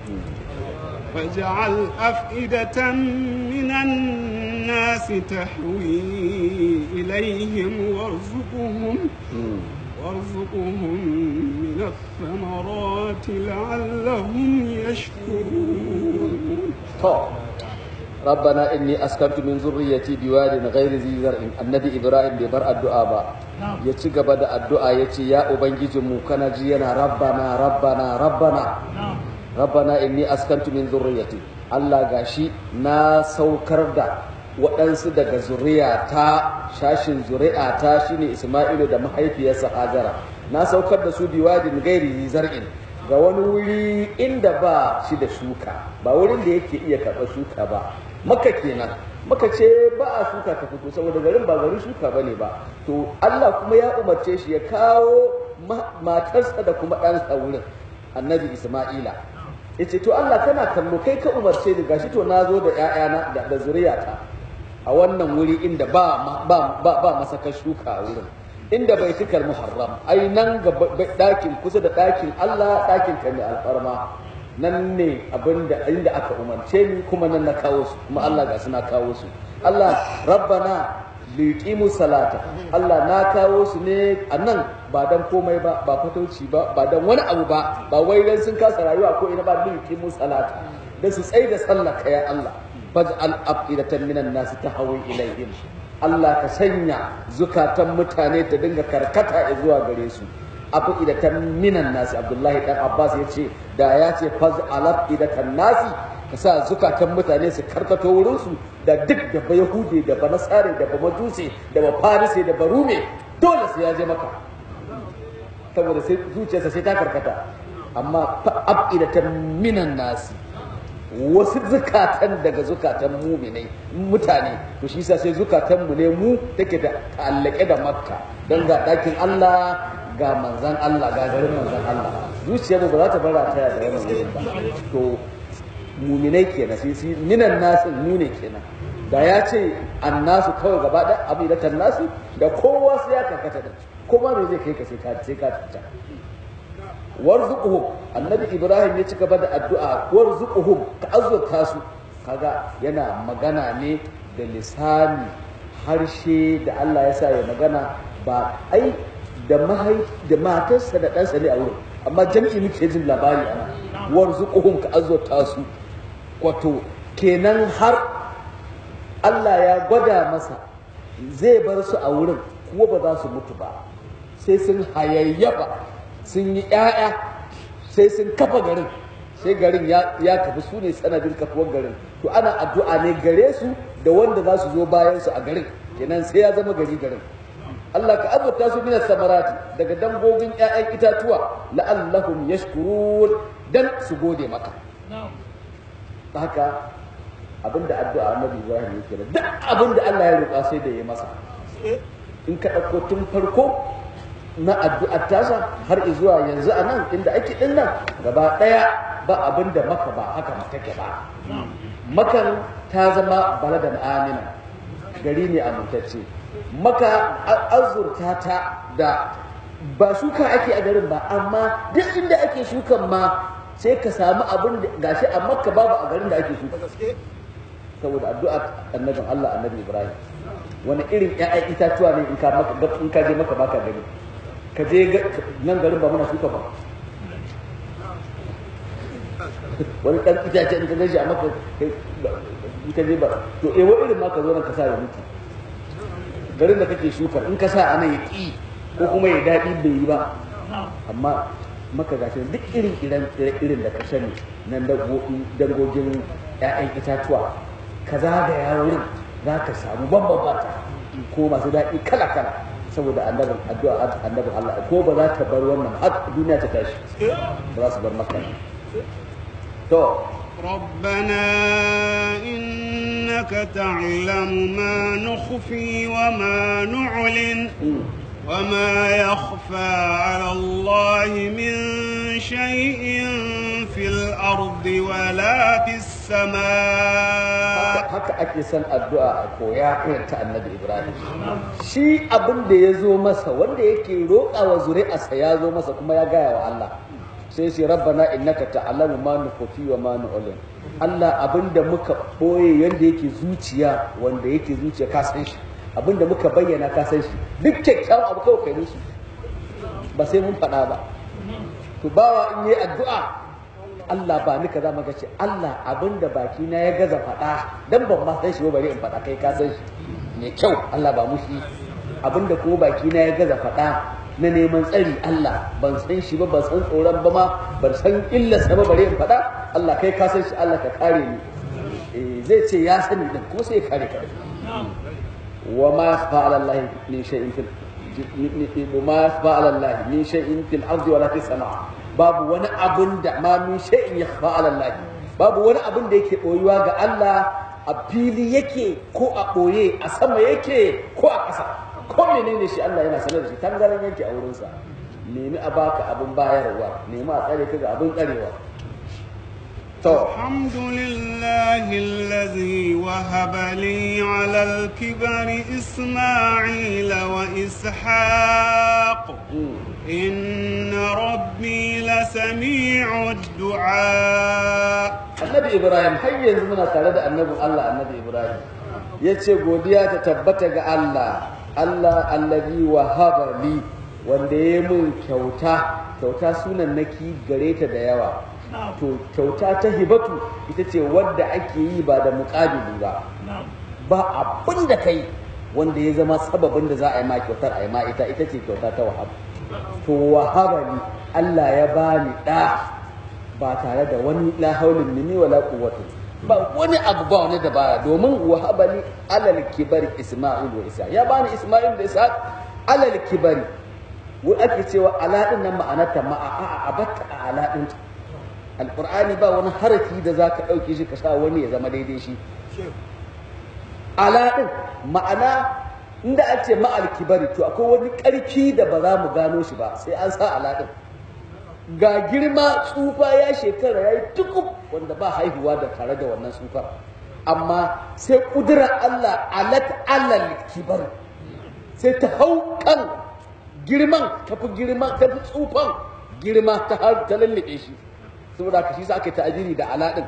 واجعل أفئدة من الناس تحوي إليهم وارزقهم مم. وارزقهم من الثمرات لعلهم يشكرون to rabbana inni askantu min zurriyyati biwadin ghairi zi zar'in annabi ibrahim bai bar addu'a ba ya ci gaba da addu'a ya ce ya ubangijinmu kana ji yana rabbana rabbana rabbana rabbana inni askantu min zurriyyati Allah gashi na saukar da waɗansu daga zuriyata shashin zuri'ata shine Isma'ilu da mahaifiyarsa Hajara na saukar da su biwadin gairi zi zar'in ga wani wuri inda ba shi da shuka ba wurin da yake iya karɓar shuka ba maka kenan muka ce ba a shuka ta fito saboda garin ba garin shuka bane ba to Allah kuma ya umarce shi ya kawo matarsa da kuma ɗansa wurin annabi Isma'ila yace to Allah kana kallo kai ka umarce ni gashi to na zo da ƴaƴana da, da zuriyata a wannan wuri inda ba ba ba, ba masaka shuka a wurin inda bai tikar muharram ai nan ga ɗakin kusa da ɗakin Allah ɗakin ka mai alfarma nan ne abinda inda aka umarce ni kuma nan na kawo su kuma Allah ga suna kawo su Allah rabbana liqimu salata Allah na kawo su ne a nan ba dan komai ba ba fatauci ba ba dan wani abu ba ba wai dan sun kasa rayuwa ko ina ba liqimu salata dan su tsaye da sallah ya Allah faj'al afidatan minan nas tahawi ilaihim Allah ka sanya zukatan mutane ta dinga karkata zuwa gare su afidatan minan nas Abdullahi dan Abbas yace da ya ce faj'al afidatan nasi ka sa zukatan mutane su karkato wurinsu da duk da ba yahudi da ba nasare da ba majusi da ba farise da ba rume dole sai ya je maka saboda sai zuciyarsa sai ta karkata amma fa abidatan minan nasi wasu zukatan daga zukatan muminai mutane to shi yasa sai zukatan mu ne mu take da ta'allake da makka don ga ɗakin Allah ga manzan Allah ga garin manzan Allah zuciyar mu ba za ta bara ta da wannan wurin ba to muminai kenan sai sai minan nasu mu ne kenan da ya ce annasu kawai gaba da abidatan nasu da kowa sai ya karkata da kuma me zai kai ka sai ka sai ka tuta warzuquhum annabi ibrahim ya ci gaba da addu'a warzuquhum ka azurta su kaga yana magana ne da lisani harshe da Allah ya sa ya magana ba ai da mahai da matarsa da ɗansa ne a wurin amma jami'i muke jin labari ana warzuquhum ka azurta su wato kenan har Allah ya gwada masa zai bar su a wurin kuma ba za su mutu ba sai sun hayayyafa sun yi ‘ya'ya sai sun kafa garin sai garin ya kafi su ne sanadin kafuwar garin to ana addu'a ne gare su da wanda za su zo bayan su a garin kenan sai ya zama gari garin Allah ka azurta su minas samarati daga dangogin ‘ya'yan itatuwa la'allahum yashkurun dan su gode maka haka abinda addu'a annabi Ibrahim yake da duk abinda Allah ya roƙa sai da ya masa in ka ɗauko tun farko na addu'ar tasa har zuwa yanzu a nan inda ake ɗin nan gaba ɗaya ba abin da maka ba haka take ba makan ta zama baladan amina gari ne amintacce maka azurta ta da ba shuka ake a garin ba amma duk inda ake shukan ma sai ka samu abin da gashi a makka babu a garin da ake shuka saboda addu'ar annabin Allah annabi Ibrahim wani irin ƴaƴan itatuwa ne in ka in ka je maka baka gani ka je nan garin ba muna shuka ba wani ɗan itace in ka gaji a maka in ka je ba to eh wa irin ma ka zo nan ka sa ya mutu garin da kake shuka in ka sa a nan ya ƙi ko kuma ya daɗi bai yi ba amma maka gashi duk irin irin da ka sani nan dangogin 'ya'yan itatuwa ka zagaya wurin za ka samu bambam ko masu daɗi kala kala saboda annabin addu'a annabin Allah ko ba za ta bar wannan har duniya ta tashi ba za su bar maka to ربنا إنك تعلم ما نخفي وما نعلن وما يخفى على الله من شيء في الأرض ولا في السماء haka ake son addu'a a koya irin ta annabi ibrahim shi abin da ya zo masa wanda yake roƙa wa zuri'arsa ya zo masa kuma ya gaya wa Allah sai shi rabbana innaka ta'lamu ma nukhfi wa ma nu'lin Allah abin da muka boye yanda yake zuciya wanda yake zuciya ka san shi abin da muka bayyana ka san shi duk kyakkyawan abu kawai kai musu ba sai mun faɗa ba to bawa in yi addu'a Allah ba ni kaza maka ce Allah abinda baki na ya gaza faɗa dan ban ma san shi ba bari in faɗa kai ka san shi mai kyau Allah ba mushi abinda kuma baki na ya gaza faɗa na neman tsari Allah ban san shi ba ban san tsoron ba ma ban san illarsa ba bari in faɗa Allah kai ka san shi Allah ka kare ni eh zai ce ya sani din kuma sai ya kare ka wa ma fa'ala Allah min shay'in fil ma fa'ala Allah min shay'in fil ardi wala fis sama' babu wani abun da ma min shay'in yakhfa ala Allah babu wani abun da yake boyuwa ga Allah a fili yake ko a ɓoye a sama yake ko a ƙasa ko menene shi Allah yana sanar da shi tangaran yake a wurinsa nemi a baka abin bayarwa nemi a tsare ka ga abin tsarewa to الحمد لله الذي وهب لي على الكبر إسماعيل وإسحاق إن ربي لسميع الدعاء annabi ibrahim har yanzu muna tare da annabin allah annabi ibrahim ya ce godiya ta tabbata ga allah allah allazi wahaba li wanda ya mun kyauta kyauta sunan naki gare ta da yawa to kyauta ta hibatu ita ce wadda ake yi ba da muƙabili ba ba abin da kai wanda ya zama sababin da za a yi ma kyautar a yi ma ita ita ce kyauta ta wahab to wahaba li allah ya bani ɗa ba tare da wani la haulin minni wala quwwati ba wani abu ba wani dabara domin wahabani alal kibari isma'il wa isa ya bani isma'il da isa alal kibari wai ake cewa ala din nan ma'anarta ma'a a a abatta a ala din alqur'ani ba wani harafi da zaka dauke shi ka sa wani ya zama daidai shi ala din ma'ana inda a ce ma'al kibari to akwai wani karfi da ba za mu gano shi ba sai an sa ala din ga girma tsufa ya shekara ya yi tukub wanda ba haihuwa da tare da wannan tsufar amma sai kudura Allah alat alal kibar sai ta hau kan girman tafi girman tafi tsufan girma ta har ta lallabe shi saboda ka shi sa aka yi ta'ajiri da aladin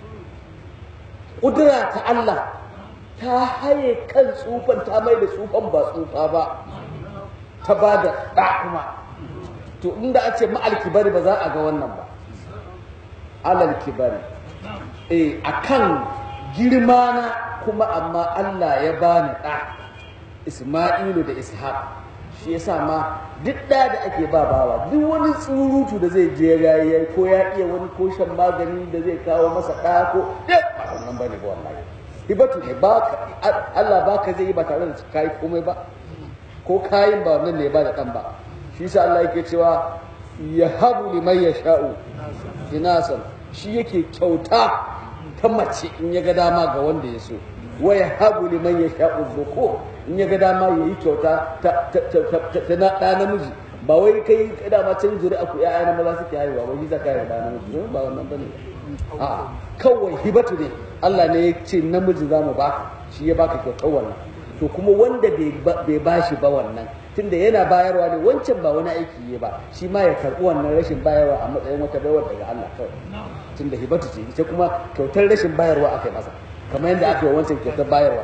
kudura ta Allah ta haye kan tsufan ta mai da tsufan ba tsufa ba ta ba da ɗa kuma to inda a ce ma'al kibari ba za a ga wannan ba alal kibari eh akan girma na kuma amma Allah ya bani ɗa Isma'ilu da Ishaq shi yasa ma duk ɗa da ake ba bawa duk wani tsurutu da zai je ya ko ya iya wani ko shan magani da zai kawo masa ɗa ko duk ba wannan bane ba wallahi hibatu ne ba Allah baka zai yi ba tare da kai komai ba ko kayin ba wannan ne ba da ɗan ba shi sa Allah yake cewa ya habu liman ya sha'u inasan shi yake kyauta ta mace in ya ga dama ga wanda ya so wa ya habu liman ya sha'u zuko in ya ga dama ya yi kyauta ta na ɗa namiji ba wai kai dama can zuri aku ya'ya na maza suke haihuwa ba shi za ka yi ɗa namiji ba wannan bane a kawai hibatu ne Allah ne ya ce namiji za mu baka shi ya baka kyautar wannan to kuma wanda bai bashi ba wannan tunda yana bayarwa ne wancan ba wani aiki ne ba shi ma ya karɓi wannan rashin bayarwa a matsayin wata baiwar daga Allah kawai tunda hibatu ce ita kuma kyautar rashin bayarwa aka yi masa kamar yadda aka yi wancan kyautar bayarwa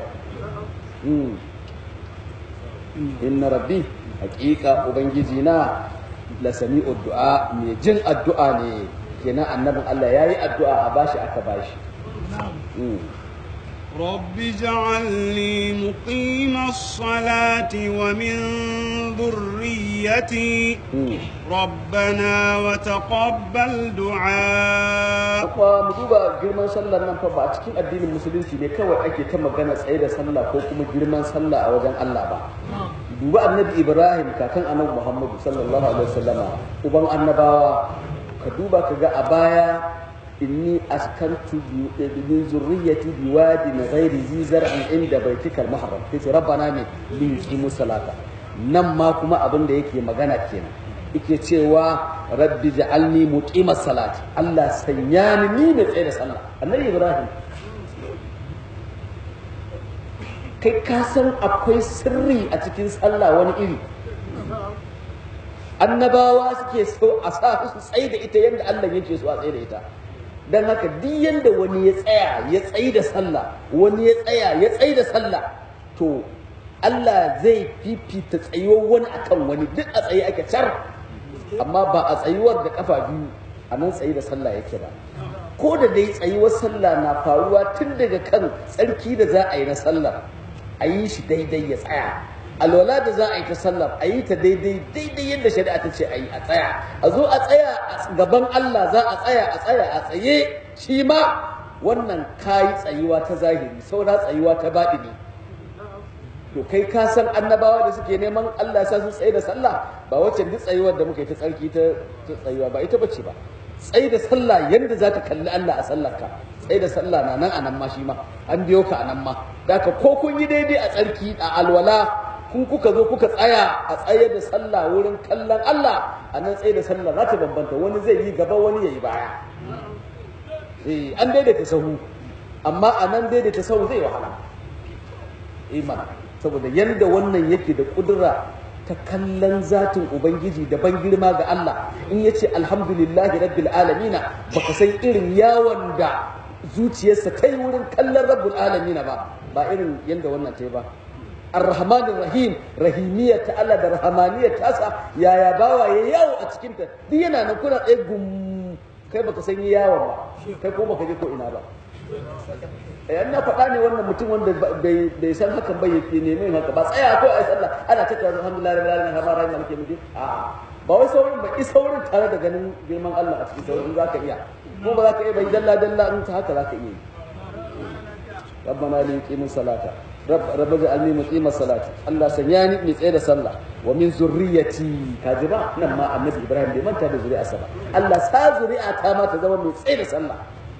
inna rabbi hakika ubangiji na la sami'u du'a mai jin addu'a ne kenan annabin Allah yayi addu'a a bashi aka bashi رب اجعلني مقيم الصلاة ومن ذريتي ربنا وتقبل دعاء Akwa mu duba girman sallar nan fa ba a cikin addinin musulunci ne kawai ake ta magana tsaye da sallah ko kuma girman sallah a wajen Allah ba. Duba annabi Ibrahim kakan annabi Muhammadu sallallahu alaihi wasallama uban annabawa ka duba ka ga a baya inni askantu min zurriyyati biwadin ghairi zi zar'in inda baitikal muharram kace rabbana ne li yuqimu salata nan ma kuma abin da yake magana kenan yake cewa rabbi ja'alni muqimas salati Allah sanya ni ni mai tsaye da sallah annabi Ibrahim kai ka san akwai sirri a cikin sallah wani iri annabawa suke so a sa su tsaye da ita yadda Allah yake so a tsaye da ita don haka duk yadda wani ya tsaya ya tsayi da sallah wani ya tsaya ya tsayi da sallah to Allah zai fifita tsayuwar wani akan wani duk a tsaye ake car amma ba a tsayuwar da kafa biyu a nan tsayi da sallah yake ba ko da dai tsayuwar sallah na faruwa tun daga kan tsarki da za a yi na sallah a yi shi daidai ya tsaya alwala da za a yi ta sallar a yi ta daidai daidai yadda shari'a ta ce a yi a tsaya a zo a tsaya a gaban Allah za a tsaya a tsaya a tsaye shi ma wannan kayi tsayuwa ta zahiri saura tsayuwa ta baɗini to kai ka san annabawa da suke neman Allah ya sa su tsaye da sallah ba wacce duk tsayuwar da muka yi ta tsarki ta tsayuwa ba ita bace ba tsaye da sallah yadda za ka kalli Allah a sallarka tsaye da sallah na nan a nan ma shi ma an biyo ka a nan ma da ka ko kun yi daidai a tsarki a alwala kun kuka zo kuka tsaya a tsaye da sallah wurin kallon Allah a nan tsaye da sallah za ta bambanta wani zai yi gaba wani ya yi baya eh an daidaita sahu amma a nan daidaita sahu zai wahala imana saboda yanda wannan yake da kudura ta kallon zatin ubangiji da ban girma ga Allah in ya ce alhamdulillahi rabbil alamina baka san irin yawon da zuciyarsa kai wurin kallon rabbul alamina ba ba irin yanda wannan ta yi ba ar-rahman rahim rahimiyya ta Allah da rahmaniyya ta sa yaya bawa ya yawo a cikin ta duk yana nan kuna tsaye gum kai baka san yawon ba kai ko baka je ko ina ba yan na faɗa ne wannan mutum wanda bai san hakan ba yake neman haka ba tsaya ko ai sallah ana ta kaza alhamdulillah rabbil alamin rahman rahim maliki yawmiddin a ba wai saurin ba isa saurin tare da ganin girman Allah a cikin saurin zaka iya ko ba zaka iya bai dalla dalla in ta haka zaka iya rabbana li yuqimu salata rabb ja'alni muqima salati Allah sanya ni mai tsaye da sallah wa min zurriyati kaji ba nan ma annabi Ibrahim bai manta da zuri'arsa ba Allah sa zuri'a ta ma ta zama mai tsaye da sallah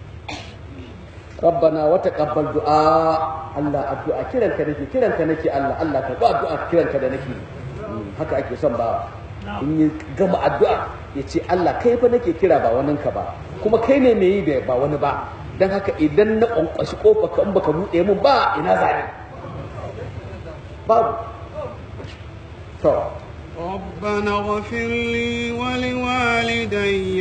rabbana wa taqabbal du'a Allah addu'a kiranka nake kiranka nake Allah Allah ka ba addu'a kiranka da nake haka ake son ba in yi gama addu'a ya ce Allah kai fa nake kira ba waninka ba kuma kai ne mai yi da ba wani ba don haka idan na ƙwanƙwashi ƙofa ka in baka buɗe mun ba ina zane babu to ربنا اغفر لي ولوالدي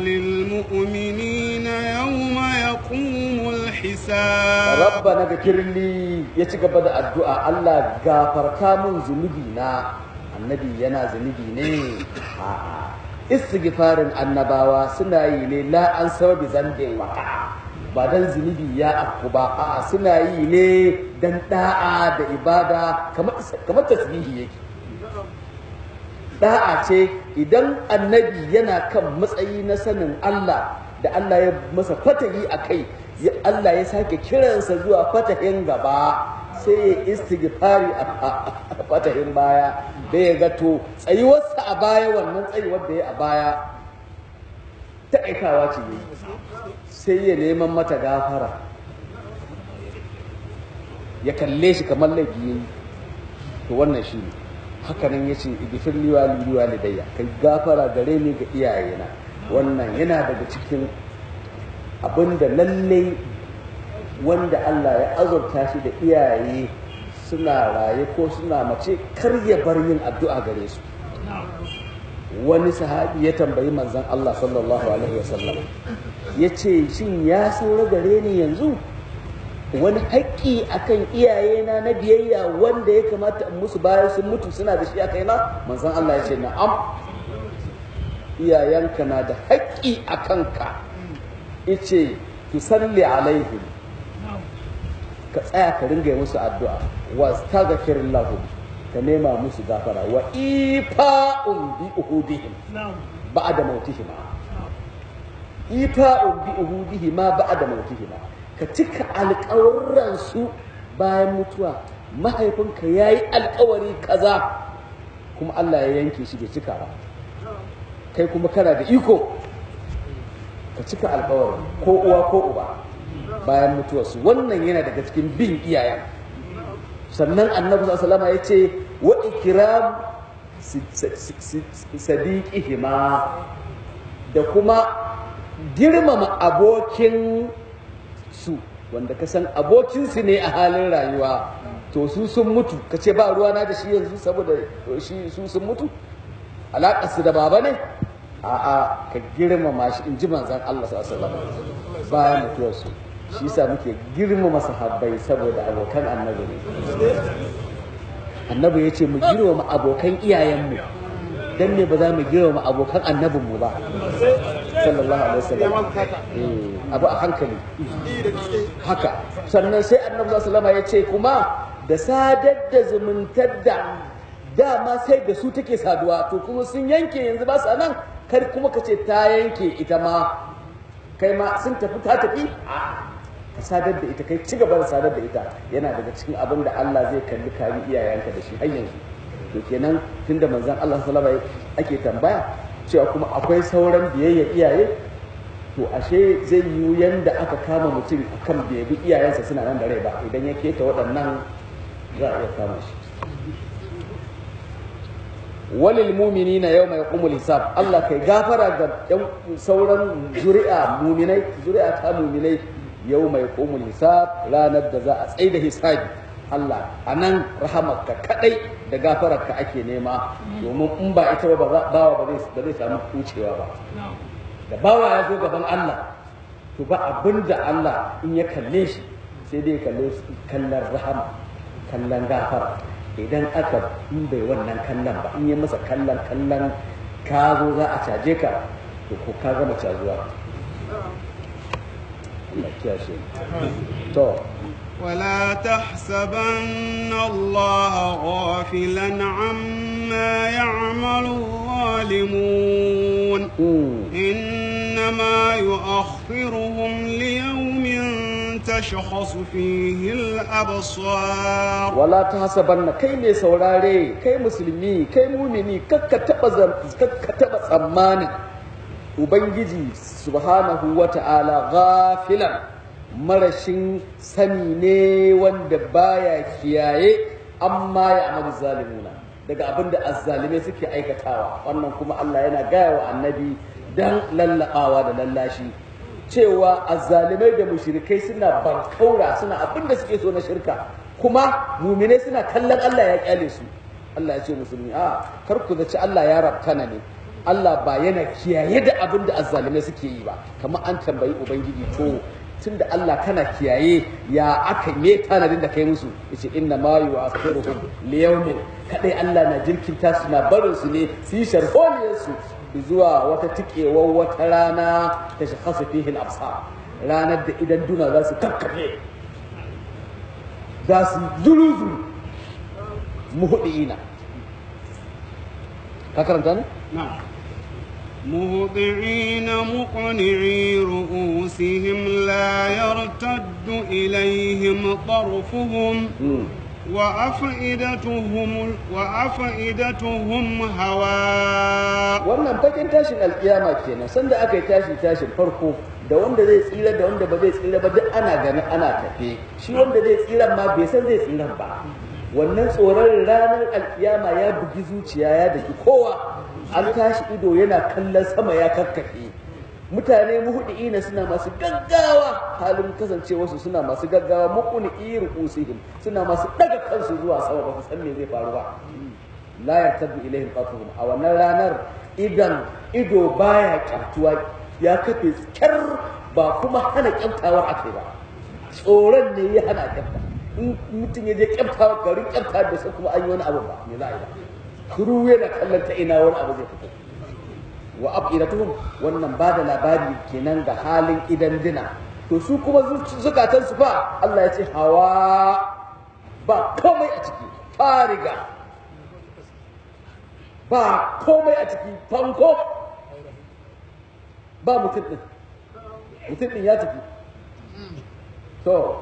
وللمؤمنين يوم يقوم الحساب rabbana gafirli ya ci gaba da addu'a Allah gafarta mun zunubi na annabi yana zunubi ne a'a istighfarin annabawa suna yi ne la an sababi zambin waka ba dan zunubi ya afku ba a'a suna yi ne dan da'a da ibada kamar kamar tasbihi yake da'a ce idan annabi yana kan matsayi na sanin Allah da Allah ya masa fatahi a kai Allah ya sake kiransa zuwa fatahin gaba sai ya istighfari a fatahin baya da ya gato tsayuwarsa a baya wannan tsayuwar da ya a baya ta aikawa ce ne sai ya neman mata gafara ya kalle shi kamar laifi ya yi to wannan shi ne hakanan ya ce igifir liwa liwa lidayya kai gafara gare ni ga iyayena wannan yana daga cikin abinda lallai wanda Allah ya azurta shi da iyaye suna raye ko suna mace kar ya bar yin addu'a gare su wani sahabi ya tambayi manzon Allah sallallahu alaihi wasallam ya ce shin ya saura gare ni yanzu wani haƙƙi akan iyayena na biyayya wanda ya kamata in musu bayan sun mutu suna da shi a kaina manzon Allah ya ce na'am iyayenka na da haƙƙi a kanka ice tu salli alaihim ka tsaya ka ringa yi musu addu'a wa staghfir lahum ka nema musu gafara wa ifa'un bi uhudihim ba'da mautihim ifa'un bi uhudihim ba'da mautihim ka cika alƙawurran su bayan mutuwa mahaifinka yayi alƙawari kaza kuma Allah ya yanke shi bai cika ba kai kuma kana da iko ka cika alƙawarin ko uwa ko uba bayan mutuwarsu wannan yana daga cikin bin iyayen sannan annabi sallallahu ya ce wa ikram sadiqihima da kuma girmama abokin su wanda ka san abokinsu ne a halin rayuwa to su sun mutu ka ce ba ruwana da shi yanzu saboda shi su sun mutu alaƙarsu da baba ne a'a ka girmama shi in ji manzan Allah sallallahu alaihi wasallam bayan mutuwarsu shi yasa muke girmama sahabbai saboda abokan annabi ne annabi ya ce mu girmama abokan iyayenmu dan ne ba za mu girmama abokan annabinmu ba sallallahu alaihi wasallam abu a hankali haka sannan sai annabi sallallahu alaihi ya ce kuma da sadar da zumuntar da dama sai da su take saduwa to kuma sun yanke yanzu ba su nan kar kuma ka ce ta yanke ita ma kai ma sun tafi ta tafi ka sadar da ita kai ci gaba da sadar da ita yana daga cikin abin da Allah zai kalli kari iyayenka da shi har yanzu to kenan tunda manzon Allah sallallahu alaihi ake tambaya cewa kuma akwai sauran biyayya iyaye to ashe zai yiwu yanda aka kama mutum akan bai bi iyayensa suna nan da rai ba idan ya keta waɗannan za a iya kama shi walil muminina yawma yaqumul hisab Allah kai gafara ga yan sauran zuri'a muminai zuri'a ta muminai yawma yaqumul hisab ranar da za a tsaida hisabi Allah anan rahamarka kadai da gafararka ake nema domin in ba ita ba bawa ba zai ba zai samu kucewa ba da bawa ya zo gaban Allah to ba abinda Allah in ya kalle shi sai dai kalle kallon rahama kallon gafara idan aka in bai wannan kallon ba in yi masa kallon kallon ka zo za a caje ka to ko ka gama cazuwa Allah kiyashe to ولا تحسبن الله غافلا عما يعمل الظالمون إنما يؤخرهم ليوم تشخص فيه الأبصار wala ta hasabanna kai mai saurare kai musulmi kai mumini kakka taba zam- kakka taba tsammanin ubangiji subhanahu wata'ala ghafilan marashin sani ne wanda baya kiyaye amma ya amalu zalimuna daga abin da azzalimai suke aikatawa wannan kuma Allah yana gaya wa annabi dan lallabawa da lallashi cewa azzalimai da mushrikai suna bankaura suna abin da suke so na shirka kuma muminai suna kallon Allah ya kyale su Allah ya ce musulmi a kar ku zaci Allah ya rabtana ne Allah ba yana kiyaye da abin da azzalimai suke yi ba kamar an tambayi ubangiji to tun da Allah kana kiyaye ya aka me tanadin da kai musu yace inna ma yu'akhiruhum li yawmin kadai Allah na jirkinta su na barin su ne su yi sharholiyar su zuwa wata tikewar wata rana ta shakhasu fihi al-absar ranar da idan duna za su kakkafe za su zuru zuru muhudiina ka karanta ne نعم مهطعين مقنعي رؤوسهم لا يرتد إليهم طرفهم وأفئدتهم وأفئدتهم هواء wannan bakin tashin alkiyama kenan sanda aka yi tashi tashin farko da wanda zai tsira da wanda ba zai tsira ba duk ana gani ana tafe shi wanda zai tsira ma bai san zai tsira ba wannan tsoron ranar alkiyama ya bugi zuciya ya daki kowa an tashi ido yana kallon sama ya kakkafe mutane muhudi'ina suna masu gaggawa halin kasancewarsu suna masu gaggawa mukuni iru usihim suna masu daga kansu zuwa sama ba su san me zai faru ba la yartaddu ilaihim qatuhum a wannan ranar idan ido baya kyautuwa ya kafe kyar ba kuma hana kyautawar akai ba tsoron ne ya hana kyauta in mutum ya je kyauta garin kyauta da sai kuma an yi wani abu ba me za a yi ba kuru yana kallon ta ina wani abu zai fito wa afidatuhum wannan ba da labari kenan ga halin idan dina to su kuma zukatan su fa Allah ya ce hawa ba komai a ciki fariga ba komai a ciki fanko ba mutum din mutum din ya tafi to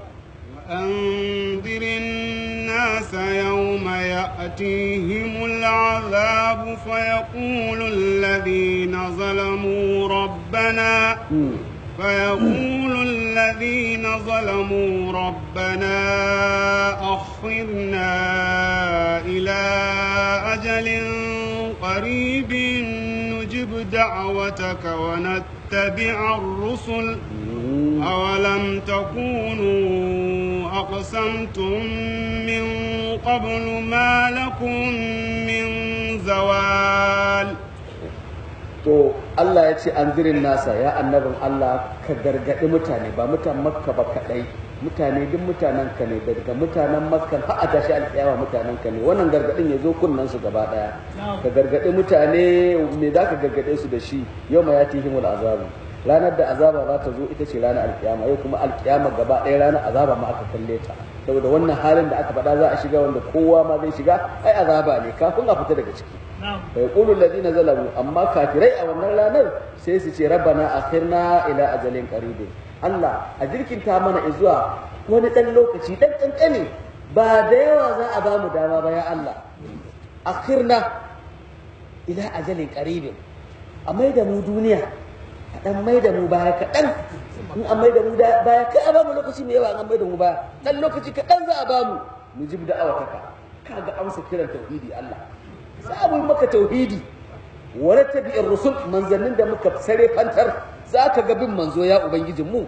وأنذر الناس يوم يأتيهم العذاب فيقول الذين ظلموا ربنا فيقول الذين ظلموا ربنا أخرنا إلى أجل قريب نجب دعوتك ونتبع الرسل أولم تكونوا أقسمتم من قبل ما لكم من زوال to Allah ya ce an zirin nasa ya annabin Allah ka gargaɗi mutane ba mutan makka ba kaɗai mutane duk mutanen ka ne daga mutanen makka har a tashi alƙiyama mutanen ka ne wannan gargaɗin ya zo kunnen su gaba ɗaya ka gargaɗi mutane me za ka gargaɗe su da shi yau ma ya tihimul azabu ranar da azaba za ta zo ita ce ranar alkiyama yau kuma alkiyama gaba ɗaya ranar azaba ma aka kalle ta saboda wannan halin da aka faɗa za a shiga wanda kowa ma zai shiga ai azaba ne kafin a fita daga ciki fa yaqulu alladhina zalamu amma kafirai a wannan ranar sai su ce rabbana akhirna ila ajalin qaribin Allah a jirkinta mana zuwa wani dan lokaci dan kankane ba da yawa za a ba mu dama ba ya Allah akhirna ila ajalin qaribin a mai da mu duniya a dan mai da mu baya kaɗan in an mai da mu baya kai a bamu lokaci mai yawa an mai da mu baya dan lokaci kaɗan za a bamu mu ji da'awataka kaga amsa kiran tauhidi Allah za mu yi maka tauhidi wani tabi'in rusul manzannin da muka sare fantar za ka ga bin manzo ya ubangijin mu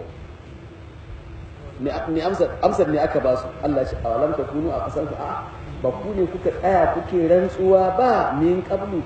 ne amsar ne aka ba su Allah shi awalam ta kunu a kasan ku a ba ku ne kuka tsaya kuke rantsuwa ba min qablu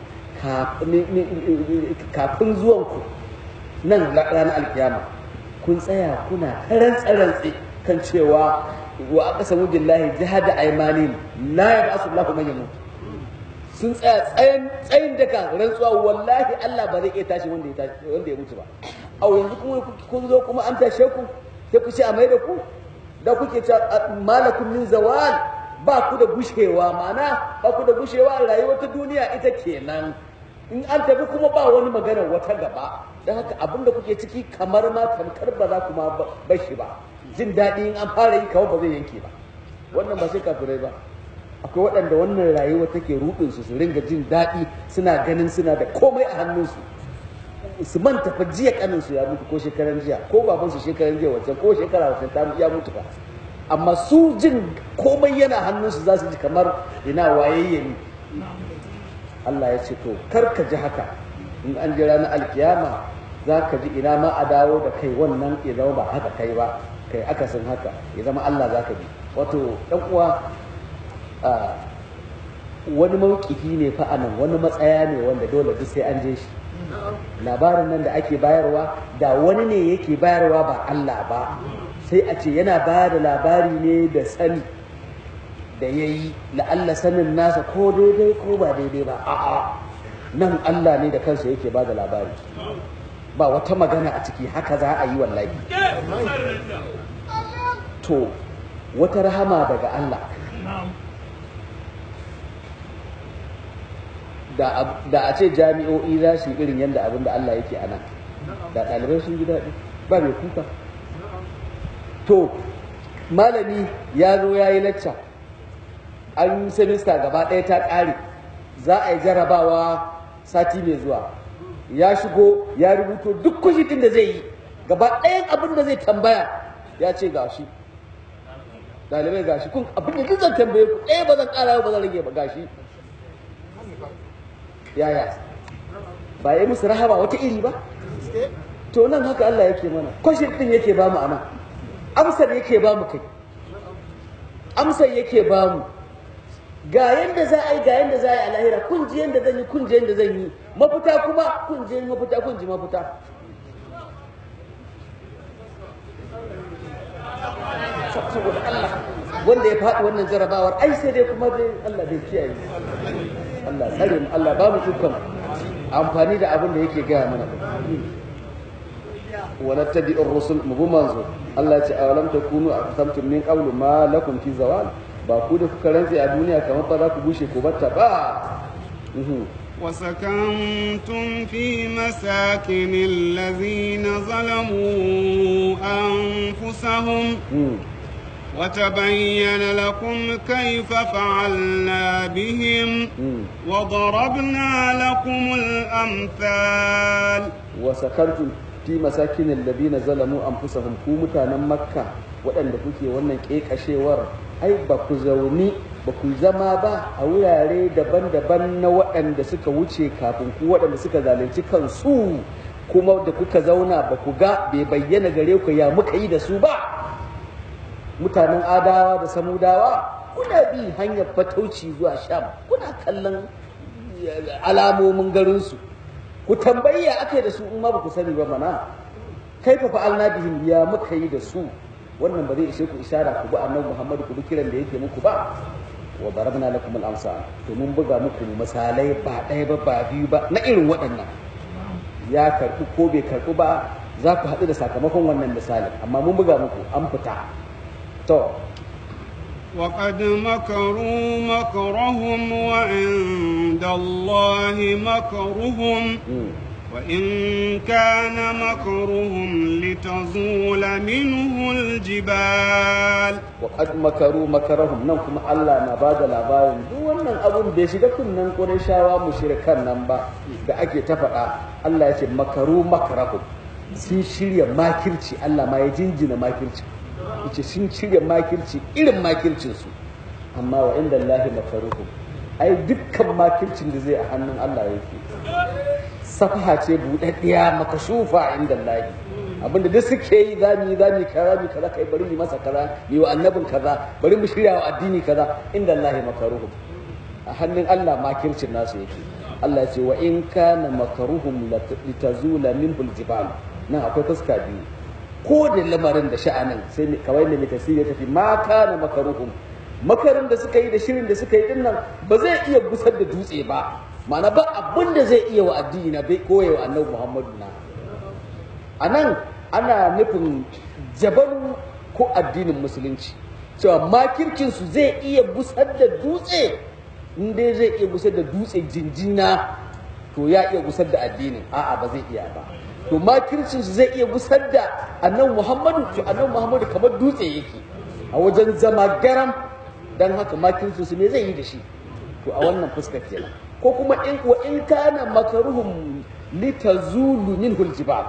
kafin zuwan ku nan ranar alkiyama kun tsaya kuna rantsa rantsi kan cewa wa aqsamu billahi jahada aymanin la yab'asu Allahu man yamut sun tsaya tsayin tsayin daga rantsuwa wallahi Allah ba zai iya tashi wanda ya tashi wanda ya mutu ba au yanzu kuma kun zo kuma an tashe ku sai ku ce a mai da ku da kuke ce malakum min zawal ba ku da gushewa mana ba ku da gushewa rayuwar ta duniya ita kenan in an tafi kuma ba wani magana wata gaba don haka abin da kuke ciki kamar ma tamkar ba za ku ma bar shi ba jin daɗi in an fara yi kawai ba zai yanke ba wannan ba sai kafirai ba akwai waɗanda wannan rayuwa take rudin su su ringa jin daɗi suna ganin suna da komai a hannunsu su manta fa jiya kanin su ya mutu ko shekaran jiya ko baban su shekaran jiya wancan ko shekara wancan ta ya mutu fa amma su jin komai yana hannunsu za su ji kamar ina wayayye ne Allah ya ce to kar ka ji haka in an ji ranar alkiyama za ka ji ina ma a dawo da kai wannan ya zama ba haka kai ba kai akasin haka ya zama Allah za ka bi wato ɗan uwa wani mawkifi ne fa anan wani matsaya ne wanda dole duk sai an je shi labarin nan da ake bayarwa da wani ne yake bayarwa ba Allah ba sai a ce yana bayar da labari ne da sani da ya yi la'alla sanin nasa ko daidai ko ba daidai ba a'a nan Allah ne da kansa yake ba da labari ba wata magana a ciki haka za a yi wallahi to wata rahama daga Allah da a ce jami'o'i za su yi irin yadda abin da Allah yake a nan da ɗalibai sun ji daɗi ba mai kuka to malami ya zo ya yi lacca an yi semista gaba ɗaya ta ƙare za a yi jarabawa sati mai zuwa ya shigo ya rubuto duk kushitin da zai yi gaba ɗayan abin da zai tambaya ya ce gashi ɗalibai gashi kun abin da duk zan tambaye ku ɗaya ba zan ƙara ba zan rage ba gashi yaya ba yi musu rahama wata iri ba to nan haka Allah yake mana kwashin din yake ba mu anan amsar yake ba mu kai amsar yake ba mu ga yanda za a yi ga yanda za a yi a lahira kun ji yanda zan yi kun ji yanda zan yi mafita kuma kun ji mafita kun ji mafita saboda Allah wanda ya faɗi wannan jarabawar ai sai dai kuma dai Allah bai kiyaye Allah tsare mu Allah ba mu dukkan amfani da abin da yake gaya mana wa nattabi'ur rusul mu bi manzo Allah ya ce awalam takunu aqsamtum min qablu ma lakum fi zawal ba ku da kuka rantse a duniya kamar ba za ku bushe ko batta ba وسكنتم في مساكن الذين ظلموا أنفسهم وتبين لكم كيف فعلنا بهم وضربنا لكم الأمثال وسكنتم في مساكن الذين ظلموا أنفسهم ku mutanen makka waɗanda kuke wannan ƙeƙashewar ai ba ku zauni ba ku zama ba a wurare daban-daban na waɗanda suka wuce kafin ku waɗanda suka zalunci kansu kuma da kuka zauna ba ku ga bai bayyana gare ku ya muka yi da su ba mutanen adawa da samudawa kuna bi hanyar fatauci zuwa sham kuna kallon alamomin garinsu ku tambayi ya aka yi da su in ma ba ku sani ba mana kai fa fa'alna bihim ya muka yi da su wannan ba zai ishe ku ishara ku bi annabi Muhammad ku bi kiran da yake muku ba wa darabna lakum al-amsal to mun buga muku misalai ba ɗaya ba ba biyu ba na irin waɗannan ya karɓi ko bai karɓi ba za ku haɗu da sakamakon wannan misalin amma mun buga muku an fita to وقد مكروا مكرهم وعند الله مكرهم وإن كان مكرهم لتزول منه الجبال وقد مكروا مكرهم nan kuma Allah na bada labarin duk wannan abun bai shiga kunnan Qurayshawa mushrikan nan ba da ake ta faɗa Allah ya ce makaru makarahum sun shirya makirci Allah ma ya jinjina makirci yace sun shirya makirci irin makircinsu amma wa inda Allah makaruhu ai dukkan makircin da zai a hannun Allah yake safaha ce buɗaɗɗiya makashufa inda Allah abinda duk suke yi za mu yi za mu yi kaza mu kaza kai bari mu masa kaza mu wa annabin kaza bari mu shirya wa addini kaza inda Allah makaruhu a hannun Allah makircin nasu yake Allah ya ce wa in kana makaruhum litazula minhu aljibal nan akwai fuska biyu ko da lamarin da sha'anin sai kawai da mai tasiri ya tafi ma kana makaruhum makarin da suka yi da shirin da suka yi din nan ba zai iya gusar da dutse ba ma'ana ba abin da zai iya wa addini na bai koya wa annabi Muhammadu na a nan ana nufin jabaru ko addinin musulunci cewa makircinsu zai iya gusar da dutse in dai zai iya gusar da dutse jinjina to ya iya gusar da addinin a'a ba zai iya ba to makircinsu zai iya gusar da annabi Muhammadu to annabi Muhammadu kamar dutse yake a wajen zama garam dan haka makircinsu me zai yi da shi to a wannan fuskar kenan ko kuma in wa in kana makaruhum litazulu minhu aljibal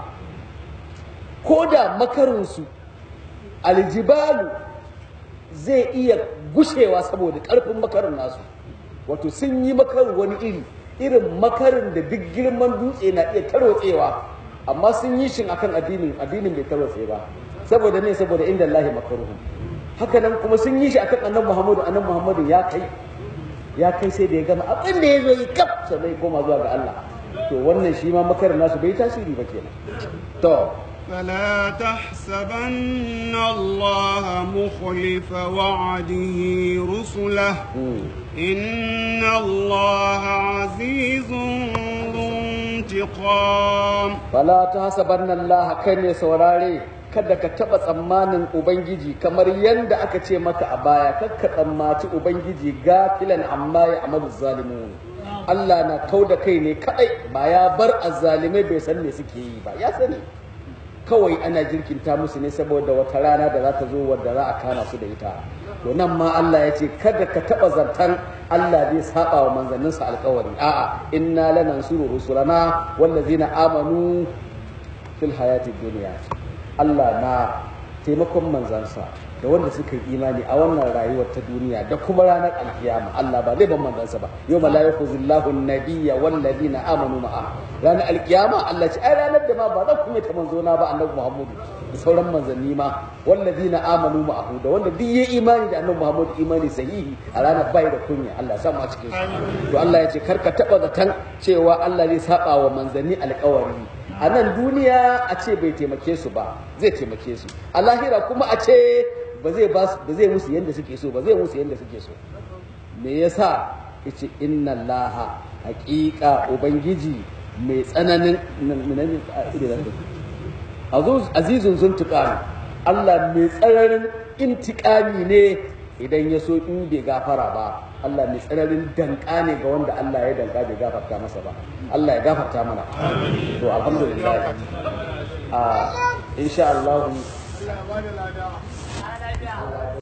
ko da makarinsu aljibalu zai iya gushewa saboda karfin makarin nasu wato sun yi makarin wani iri irin makarin da duk girman dutse na iya tarwatsewa amma sun yi shin akan addinin addinin bai tarwatse ba saboda ne saboda inda Allah makaruhum haka nan kuma sun yi shi akan annabi Muhammadu annabi Muhammadu ya kai ya kai sai da ya gama abin da ya zo yi kaf sannan ya koma zuwa ga Allah to wannan shi ma makarin nasu bai tasiri ba kenan to فلا تحسبن الله مخلف وعده رسله إن الله عزيز ذو انتقام فلا تحسبن الله كان saurare kada ka taba tsammanin ubangiji kamar yanda aka ce maka a baya kakka tsammaci ubangiji gafilan amma ya amalu zalimun Allah na kau da kai ne kadai ba ya bar azzalimai bai san me suke yi ba ya sani kawai ana jirkinta musu ne saboda wata rana da za ta zo wadda za a kama su da ita to nan ma Allah ya ce kada ka taba zartan Allah zai saba wa manzanninsa alkawari a'a inna lanansuru rusulana wallazina amanu fil hayati dunya Allah na taimakon manzansa da wanda suka yi imani a wannan rayuwar ta duniya da kuma ranar alkiyama Allah ba zai ban manzansa ba yau ma la yakhuzillahu an-nabiyya wal ladina amanu ma'a ranar alkiyama Allah ce ai ranar da ma ba zan kuma ta manzona ba annabi Muhammadu da sauran manzanni ma wal ladina amanu ma'ahu da wanda duk yayi imani da annabi Muhammadu imani sahihi a ranar bai da kunya Allah ya sa mu a cikin su to Allah ya ce karka taba zatan cewa Allah zai saba wa manzanni alkawari a nan duniya a ce bai taimake su ba zai taimake su a lahira kuma a ce ba zai ba ba zai musu yanda suke so ba zai musu yanda suke so me yasa yace inna allaha haqiqa ubangiji mai tsananin azizun zuntuqan Allah mai tsananin intiqami ne idan ya so in bai gafara ba Allah mai tsananin danka ne ga wanda Allah ya danka bai gafarta masa ba Allah ya gafarta mana to alhamdulillah a insha Allah